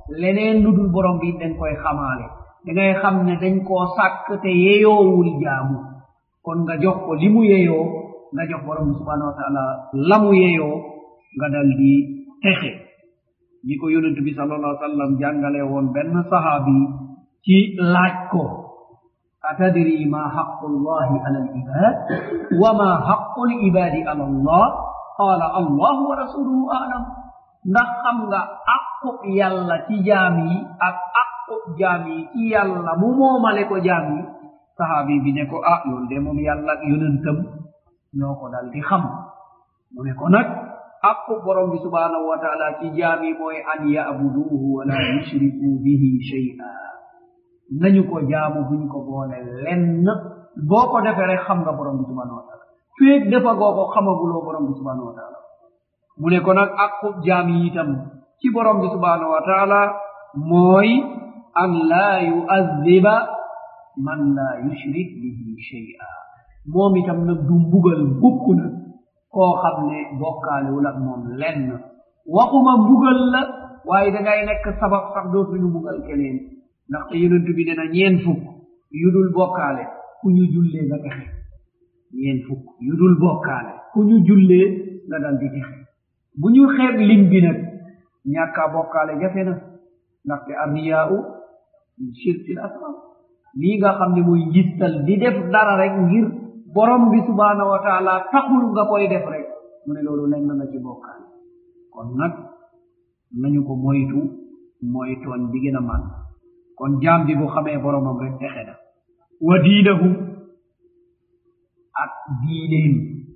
leneen lu dul borom bi dañ koy xamaale da ngay xam ne dañ koo sàkk te yeyoowul jaamu kon nga jox ko li mu yeyoo nga jox borom bi subhanahu wa taala la mu yeyoo nga dal di texe ni ko yonent bi sallallahu alaihi wasallam jàngale woon benn sahaabi ci laaj ko atadri ma haqqu llahi ala alibad wa ma haqqu libadi ala allah qala allahu wa rasuluhu alam ndax xam nga aqub yàlla ci jaam yi ak aqub jaam yi ci yàlla mu moomale ko jaam yi sahaabi bi ne ko ah loolu de moom yàlla ak yonentam ñoo ko dal di xam mu ne ko nag aqub borom bi subhanahu wa taala ci jaam yi mooy an yabuduhu wala yushriku bihi shay'a nañu ko jaamu buñ ko boole lenn boo ko defee rek xam nga borom bi subhanahu wa taala féeg defa goo ko xamaguloo borom bi subhanahu wa taala mu ne ko nag aqub jaam yi itam ci borom bi subhanahu wa taala mooy an laa yu'addiba man laa yushrik bihi shay'a moom itam nag du mbugal mukk na koo xam ne bokkaalewul ak moom lenn waxuma mbugal la waaye dangay nekk sabab sax dootuñu mbugal keneen ndaxte yonent bi ne na ñeen fukk yu dul bokkaale ku ñu jullee nga texe ñeen fukk yu dul bokkaale ku ñu jullee nga dal di texe bu ñu xeeb lim bi nag ñàkkaa bokkaale jafe na ndaxte arriyaau min shirkil asrar lii nga xam ne muy njistal di def dara rek ngir borom bi subhanahu wa taala taxul nga koy def rek mu ne loolu lenn na ci bokkaale kon nag nañu ko moytu mooy tooñ bi gën a man kon jaam bi bu xamee boromam rek texe na wa diinahu ak diineen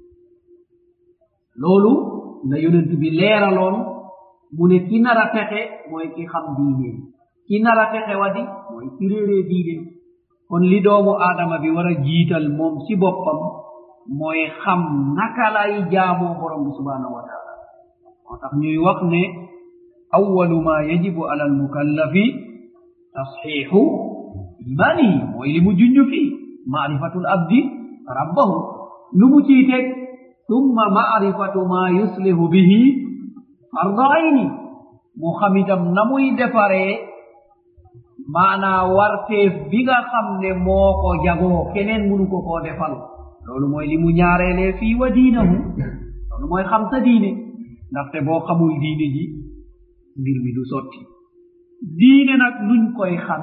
loolu la yonent bi leeraloon mu ne ki nar a texe mooy ki xam diineen ki nar a texe wadi mooy ki réeree diineen kon li doomu aadama bi war a jiital moom ci boppam mooy xam naka lay jaamoo borom bi subhanahu wa taala moo tax ñuy wax ne awalu ma yajibu ala almukallafi tasxiixu imanihi mooy li mu junj fii maarifatu l abdi rabbahu lu mu ciy teg summa maarifatu ma yuslihu bihi farda ayni mu xam itam na muy defaree maanaa warteef bi nga xam ne moo ko jagoo keneen munu ko koo defal loolu mooy li mu ñaareelee fii wa diinahu loolu mooy xam sa diine ndaxte boo xamul diine ji mbir mi du sotti diine nag nuñ koy xam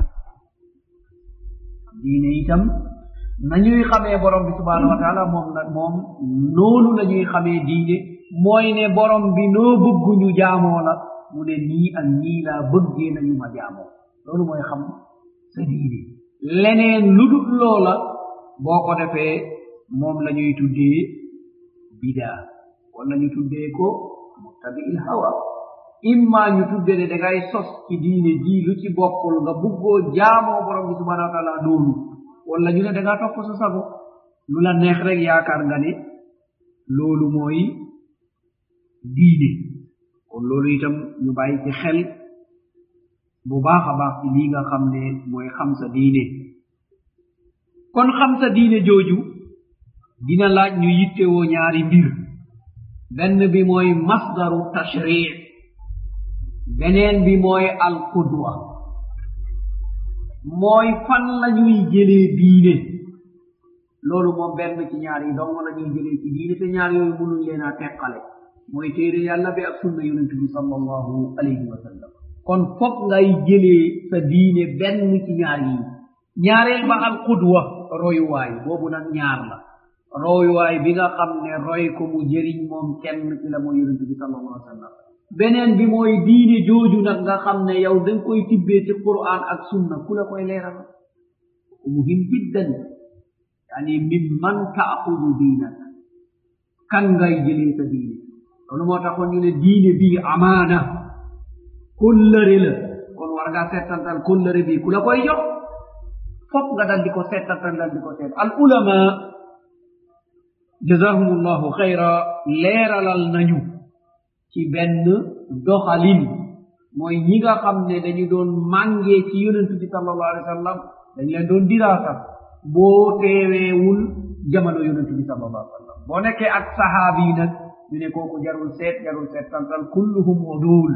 diine itam nañuy xamee borom bi subhanahu wa taala moom nag moom noonu la ñuy xamee diine mooy ne borom bi noo bëgguñu jaamoo la mu ne nii ak nii laa bëggee nañu ma jaamoo loolu mooy xam sa diine leneen lu dul loola boo ko defee moom la ñuy tuddee bidaa wala ñu tuddee ko muttabi'il hawa imma ñu tudde ne dangay sos ci diine ji lu ci bokkul nga buggoo jaamoo borom bi subhanahu wa taala noonu wala ñu ne dangaa topp sa sago lu la neex rek yaakaar nga ne loolu mooy diine kon loolu itam ñu bàyyi ci xel bu baax a baax ci lii nga xam ne mooy xam sa diine kon xam sa diine jooju dina laaj ñu yittewoo ñaari mbir benn bi mooy masdaru tashri beneen bi mooy alqudwa mooy fan la ñuy jëlee diine loolu moom benn ci ñaar yi dong la ñuy jëlee ci diine te ñaar yooyu mënuñ leen a teqale mooy téere yàlla bi ak sunna yonent bi sallallahu alayhi wa sallam kon foog ngay jëlee sa diine benn ci ñaar yi ñaareel ba alqudwa royuwaay boobu nag ñaar la royuwaay bi nga xam ne roy ko mu jëriñ moom kenn ci la mooy yonent bi sallallahu alayhi wa sallam beneen bi mooy diine jooju nag nga xam ne yow da nga koy tibbee ci quran ak sunna ku la koy leeral muhim jiddan yani min man taaxudu diinak kan ngay jëlee sa diine loolu moo taxoon ñu ne diine bii amaana kóllëre la kon war ngaa settantal kóllëre bii ku la koy jox fop nga dal di ko settantal dal di ko seet al ulama jazahum allahu xayra leeralal nañu ci benn doxalin mooy ñi nga xam ne dañu doon màngee ci yonentu bi sallallahu alayhi wa sallam dañ leen doon diraasa boo teeweewul jamono yonentu bi sallallahu alayhi wa sallam boo nekkee ak sahaabi yi nag ñu ne kooku jarul seet jarul seet tantal kulluhum udul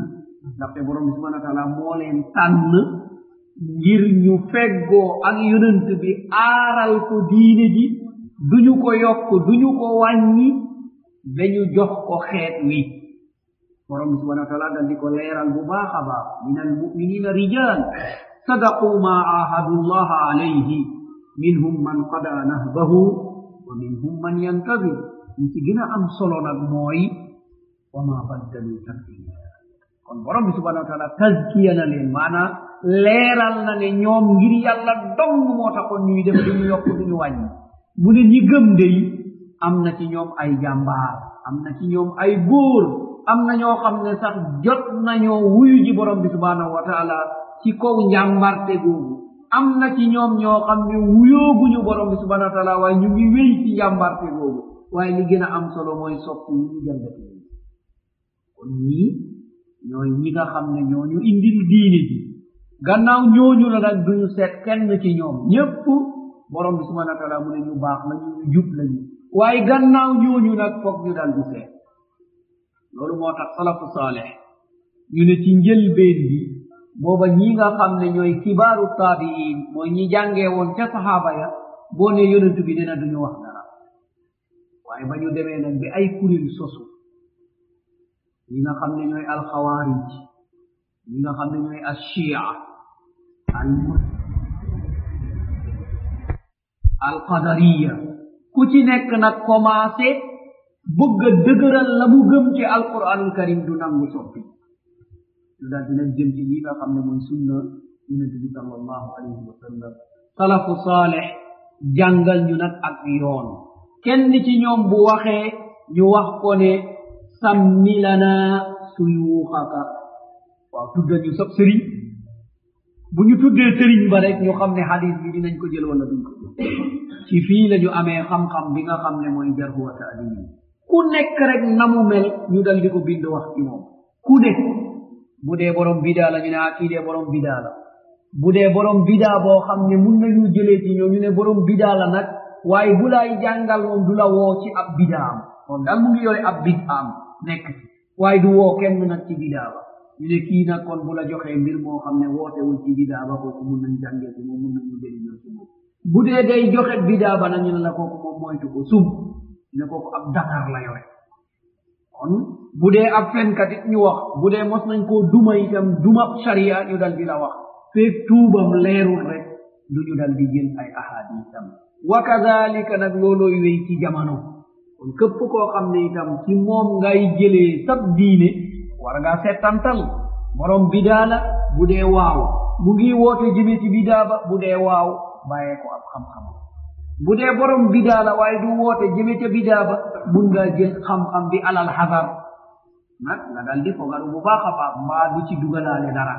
ndaxte borom bi subhana wa taala moo leen tànn ngir ñu feggoo ak yonent bi aaral ko diine ji duñu ko yokk duñu ko wàññi ba ñu jox ko xeet wi borom bi subhana wa taala dal di ko leeral bu baax a baax min almuminina rijal sadaqu ma ahadu llaha alayhi minhum man qada nahbahu wa minhum man yantadir li ci gën a am solo nag mooy wa ma baddalu tabdila kon borom bi subhana wa taala tazkiya na leen maanaam leeral na ne ñoom ngir yàlla dong moo taxoon ñuy def duñu yokk duñu wàññi mu ne ñi gëm dey am na ci ñoom ay jàmbaar am na ci ñoom ay góor am na ñoo xam ne sax jot nañoo wuyu ji borom bi subhanahu wa taala ci kaw njàmbarte googu am na ci ñoom ñoo xam ne wuyooguñu borom bi subhanahu wa taala waaye ñu ngi wéy ci njàmbarte googu waaye li gën a am solo mooy soppi wu ñu jàngate kon ñii ñooy ñi nga xam ne ñooñu indil diine ji gannaaw ñooñu la nag duñu seet kenn ci ñoom ñépp borom bi subhana wa taala mu ne ñu baax lañu ñu jub lañu waaye gannaaw ñooñu nag foog ñu dal di seet loolu moo tax salafu saaleh ñu ne ci njëlbeen bi booba ñi nga xam ne ñooy kibaaru taabiin mooy ñi jàngee woon ca sahaaba ya boo ne yonent bi dina duñu wax dara waaye ba ñu demee nag bi ay kuréel sosu ñi nga xam ne ñooy alxawaarij ñi nga xam ne ñooy alshia al alqadariya ku ci nekk nag commencé bëgg a dëgëral la mu gëm ci alquranul karim du nangu soppi lu daal dinañ jëm ci li nga xam ne mooy sunna yonent bi sallallahu alayhi wa sallam salafu saaleh jàngal ñu nag ak yoon kenn ci ñoom bu waxee ñu wax ko ne sammi lana suyuuxaka waaw tuddal ñu sab sëriñ bu ñu tuddee sëriñ ba rek ñu xam ne hadis bi dinañ ko jël wala duñ ko jël ci fii la ñu amee xam-xam bi nga xam ne mooy jarhu wa taadil ku nekk rek na mu mel ñu dal di ko bind wax ci moom ku ne bu dee borom bidaa la ñu ne ah kii dee borom bidaa la bu dee borom bidaa boo xam ne mun nañu jëlee ci ñoom ñu ne borom bidaa la nag waaye bu lay jàngal moom du la woo ci ab bidaam moom daal mu ngi yore ab bidaam nekk ci waaye du woo kenn nag ci bidaa ba ñu ne kii nag kon bu la joxee mbir moo xam ne wootewul ci bidaa ba kooku mun nañ jàngee ci moom mun nañu jëriñoo ci moom bu dee day joxe bidaa ba nag ñu ne la kooku moom moytu ko sum ne kooku ab dakar la yore kon bu dee ab fenkat it ñu wax bu dee mos nañ koo duma itam duma sharia ñu dal di la wax feeg tuubam leerul rek du ñu dal di jël ay ahadisam wa kadalika nag loolooy wéy ci jamono kon képp koo xam ne itam ci moom ngay jëlee sab diine war ngaa settantal borom bidaa la bu dee waaw mu ngi woote jëme ci bidaa ba bu dee waaw bàyyee ko ab xam-xam bu dee borom bidaa la waaye du woote jëme ca bidaa ba mun ngaa jël xam-xam bi alal xasar nag nga dal di fogaru bu baax a baax mbaa du ci dugalaale dara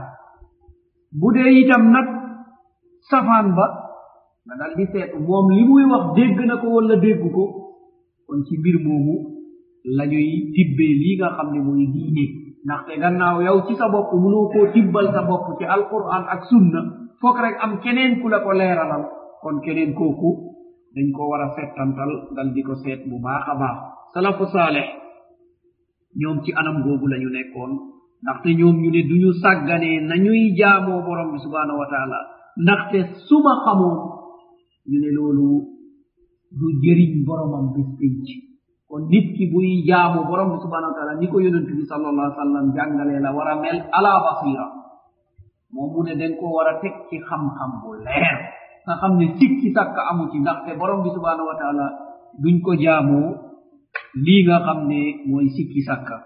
bu dee itam nag safaan ba nga dal di seetu moom li muy wax dégg na ko wala dégg ko kon ci mbir moomu la ñuy tibbee lii nga xam ne mooy diine ndaxte gannaaw yow ci sa bopp mënoo koo tibbal sa bopp ci alquran ak sunna foog rek am keneen ku la ko leeralal kon keneen kooku dañ ko war a settantal dal di ko seet bu baax a baax salafu saaleh ñoom ci anam googu la ñu nekkoon ndaxte ñoom ñu ne duñu sàgganee nañuy jaamoo borom bi subhanahu wa taala ndaxte suma xamoon ñu ne loolu du jëriñ boromam bis pénc kon nit ki buy jaamu borom bi subhanahu wa taala ni ko yonent bi sallallahu alaihi wa sallam jàngalee la war a mel ala basira moom mu ne dañ ko war a teg ci xam-xam bu leer nga xam ne sikki sàkk amu ci ndaxte borom bi subhanahu wa taala duñ ko jaamoo lii nga xam ne mooy sikki sàkka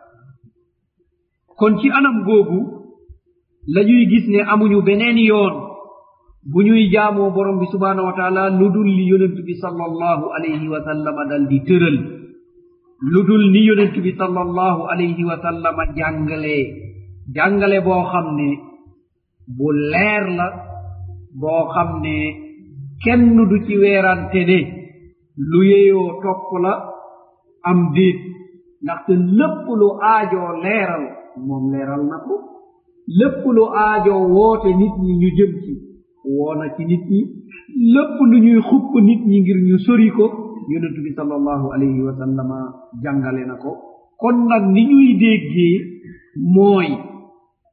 kon ci anam googu la ñuy gis ne amuñu beneen yoon bu ñuy jaamoo borom bi subhanahu wa taala lu dul li yonent bi sallallahu alayhi wa sallama dal di tëral lu dul ni yonent bi sallallahu alayhi wa sallama jàngalee jàngale boo xam ne bu leer la boo xam ne kenn du ci weerante ne lu yeyoo topp la am déet ndaxte lépp lu aajoo leeral moom leeral na ko lépp lu aajoo woote nit ñi ñu jëm ci woona ci nit ñi lépp lu ñuy xupp nit ñi ngir ñu sori ko yonent bi sallallahu alayhi wa sallama jàngale na ko kon nag ni ñuy déggee mooy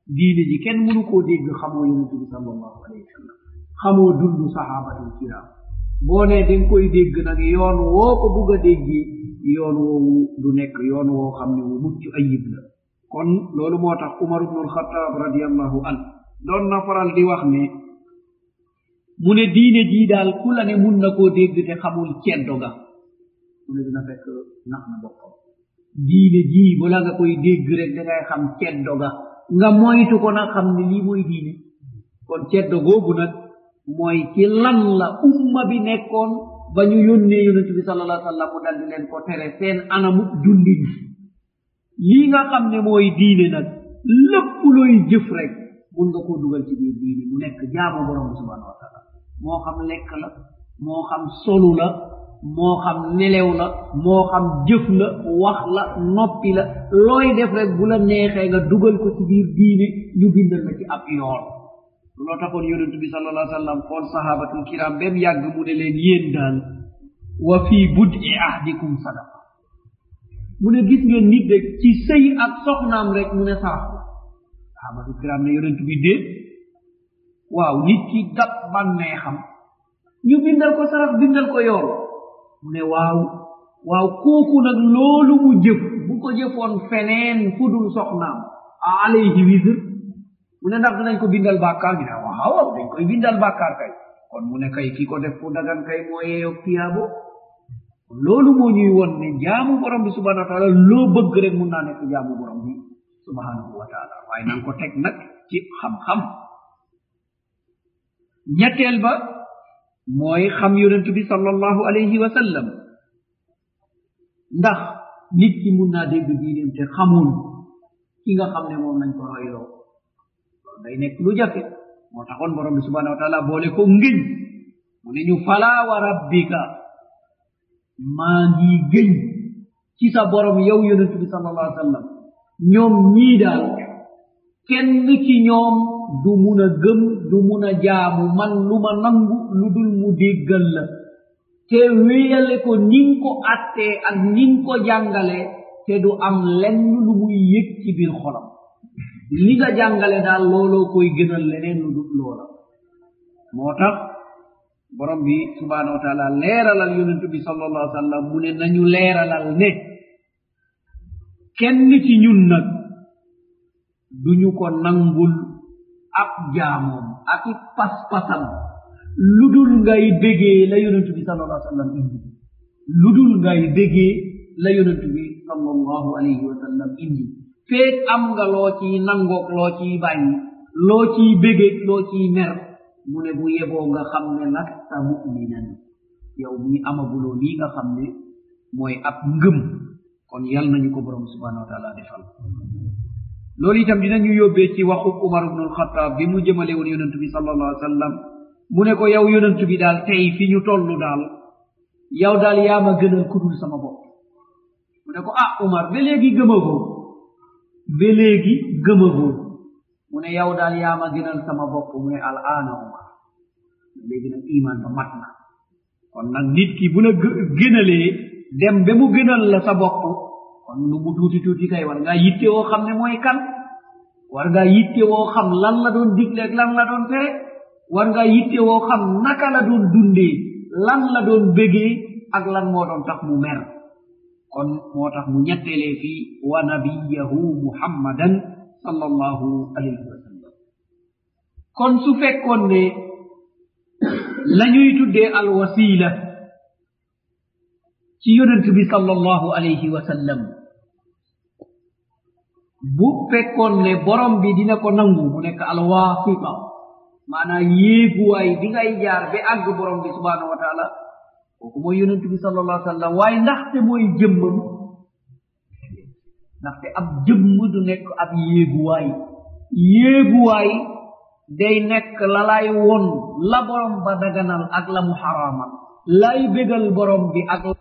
diine ji kenn mënu koo dégg xamoo yonente bi sallallahu alayhi wa sallam xamoo dund sahabatul kiram boo ne da nga koy dégg nag yoon woo ko bugg a déggi yoon woowu du nekk yoon woo xam ne wu mucc ayib la kon loolu moo tax umar ibnu alxataab radiallahu an doon na faral di wax ne mu ne diine jii daal ku la ne mun na koo dégg te xamul ceddo ga mu ne dina fekk nax na boppam diine jii bala nga koy dégg rek da ngay xam ceddo ga nga moytu ko nag xam ne lii mooy diine kon ceddo googu nag mooy ci lan la umma bi nekkoon ba ñu yónnee yonente bi sal allah sallam mu daldi leen ko tere seen anamu dundin lii nga xam ne mooy diine nag lépp looy jëf rek mun nga koo dugal ci biir diine mu nekk jaamu borom bi subhanahu wa taala moo xam lekk la moo xam solu la moo xam nelew la moo xam jëf la wax la noppi la looy def rek bu la neexee nga dugal ko ci biir diine ñu bindal la ci ab yoon loo taxoon yonent bi sal allah sallam xool sahabatul kiram bem yàgg mu ne leen yéen daal wa fii budi ahdikum sadaqa mu ne gis ngeen nit rek ci sëy ak soxnaam rek mu ne sarax la sahabatul kiram ne yonent bi déet waaw nit ki dab bànnee xam ñu bindal ko sarax bindal ko yoon mu ne waaw waaw kooku nag loolu mu jëf bu ko jëfoon feneen fudul soxnaam alayhi wisr mu ne ndax dinañ ko bindal bàkkaar ñu ne waaw waaw dañ koy bindal bàkkaar kay kon mu ne kay ki ko def fu dagan kay moo yeeyog tiyaabo loolu moo ñuy won ne jaamu borom bi subhanahu wa taala loo bëgg rek mun naa nekk jaamu borom bi subhanahu wa taala waaye nanga ko teg nag ci xam-xam ñetteel ba mooy xam yonent bi sallallahu alayhi wa sallam ndax nit ki mun naa dégg diineem te xamul ki nga xam ne moom nañ ko royloo loolu day nekk lu jafe moo taxoon borom bi subhanahu wa taala boole ko ngëñ mu ne ñu fala wa rabbika maa ngi gëñ ci sa borom yow yonent bi sallallahu alayhi wa sallam ñoom ñii daal kenn ci ñoom du mun a gëm du mun a jaamu man lu ma nangu lu dul mu déggal la te wéyale ko nin ko attee ak nin ko jàngale te du am lenn lu muy yëg ci biir xolam li nga jàngale daal looloo koy gënal leneen lu dul loola moo tax borom bi subhanahu wa taala leeralal yonent bi sallallahu alaihi wa sallam mu ne nañu leeralal ne kenn ci ñun nag duñu ko nangul ab jaamoom ak i pas-pasam lu dul ngay bégee la yonent bi sallallahu alaihi wa sallam indi lu dul ngay bégee la yonent bi sallallahu alayhi wa sallam indi feek am nga loo ciy nangoog loo ciy bàyyi loo ciy bégeeg loo ciy mer mu ne bu yeboo nga xam ne lasta muminan yow mii amaguloo lii nga xam ne mooy ab ngëm kon yal nañu ko borom subhanahu wa taala defal loolu itam dinañu yóbbee ci waxu umar ibnu alxataab bi mu jëmale woon yonent bi sallallahu alayhi wa sallam mu ne ko yow yonent bi daal tey fi ñu toll daal yow daal yaa ma gënal kudul sama bopp mu ne ko ah umar ba léegi gëmagoo ba léegi gëmagoo mu ne yow daal yaa ma gënal sama bopp mu ne al aana umar léegi nag iman ba mat na kon nag nit ki bu la gënalee dem ba mu gënal la sa bopp kon lu mu tuuti tuuti kay war ngaa yitte woo xam ne mooy kan war ngaa yitte woo xam lan la doon digle ak lan la doon tere war ngaa yitte woo xam naka la doon dundee lan la doon bégee ak lan moo doon tax mu mer kon moo tax mu ñettelee fii wa nabiyahu muhammadan sallallahu alayhi wa sallam kon su fekkoon ne la ñuy tuddee alwasila ci yonent bi sallallahu alayhi wa sallam bu fekkoon ne borom bi dina ko nangu mu nekk alwasita maanaa yéeguwaay bi ngay jaar ba àgg borom bi subhanahu wa taala kooku mooy yonent bi sallallahu alayhi wa sallam waaye ndaxte mooy jëmmam ndaxte ab jëmm du nekk ab yéeguwaay yéeguwaay day nekk la lay won la borom ba daganal ak la mu xaraamal lay bégal borom bi ak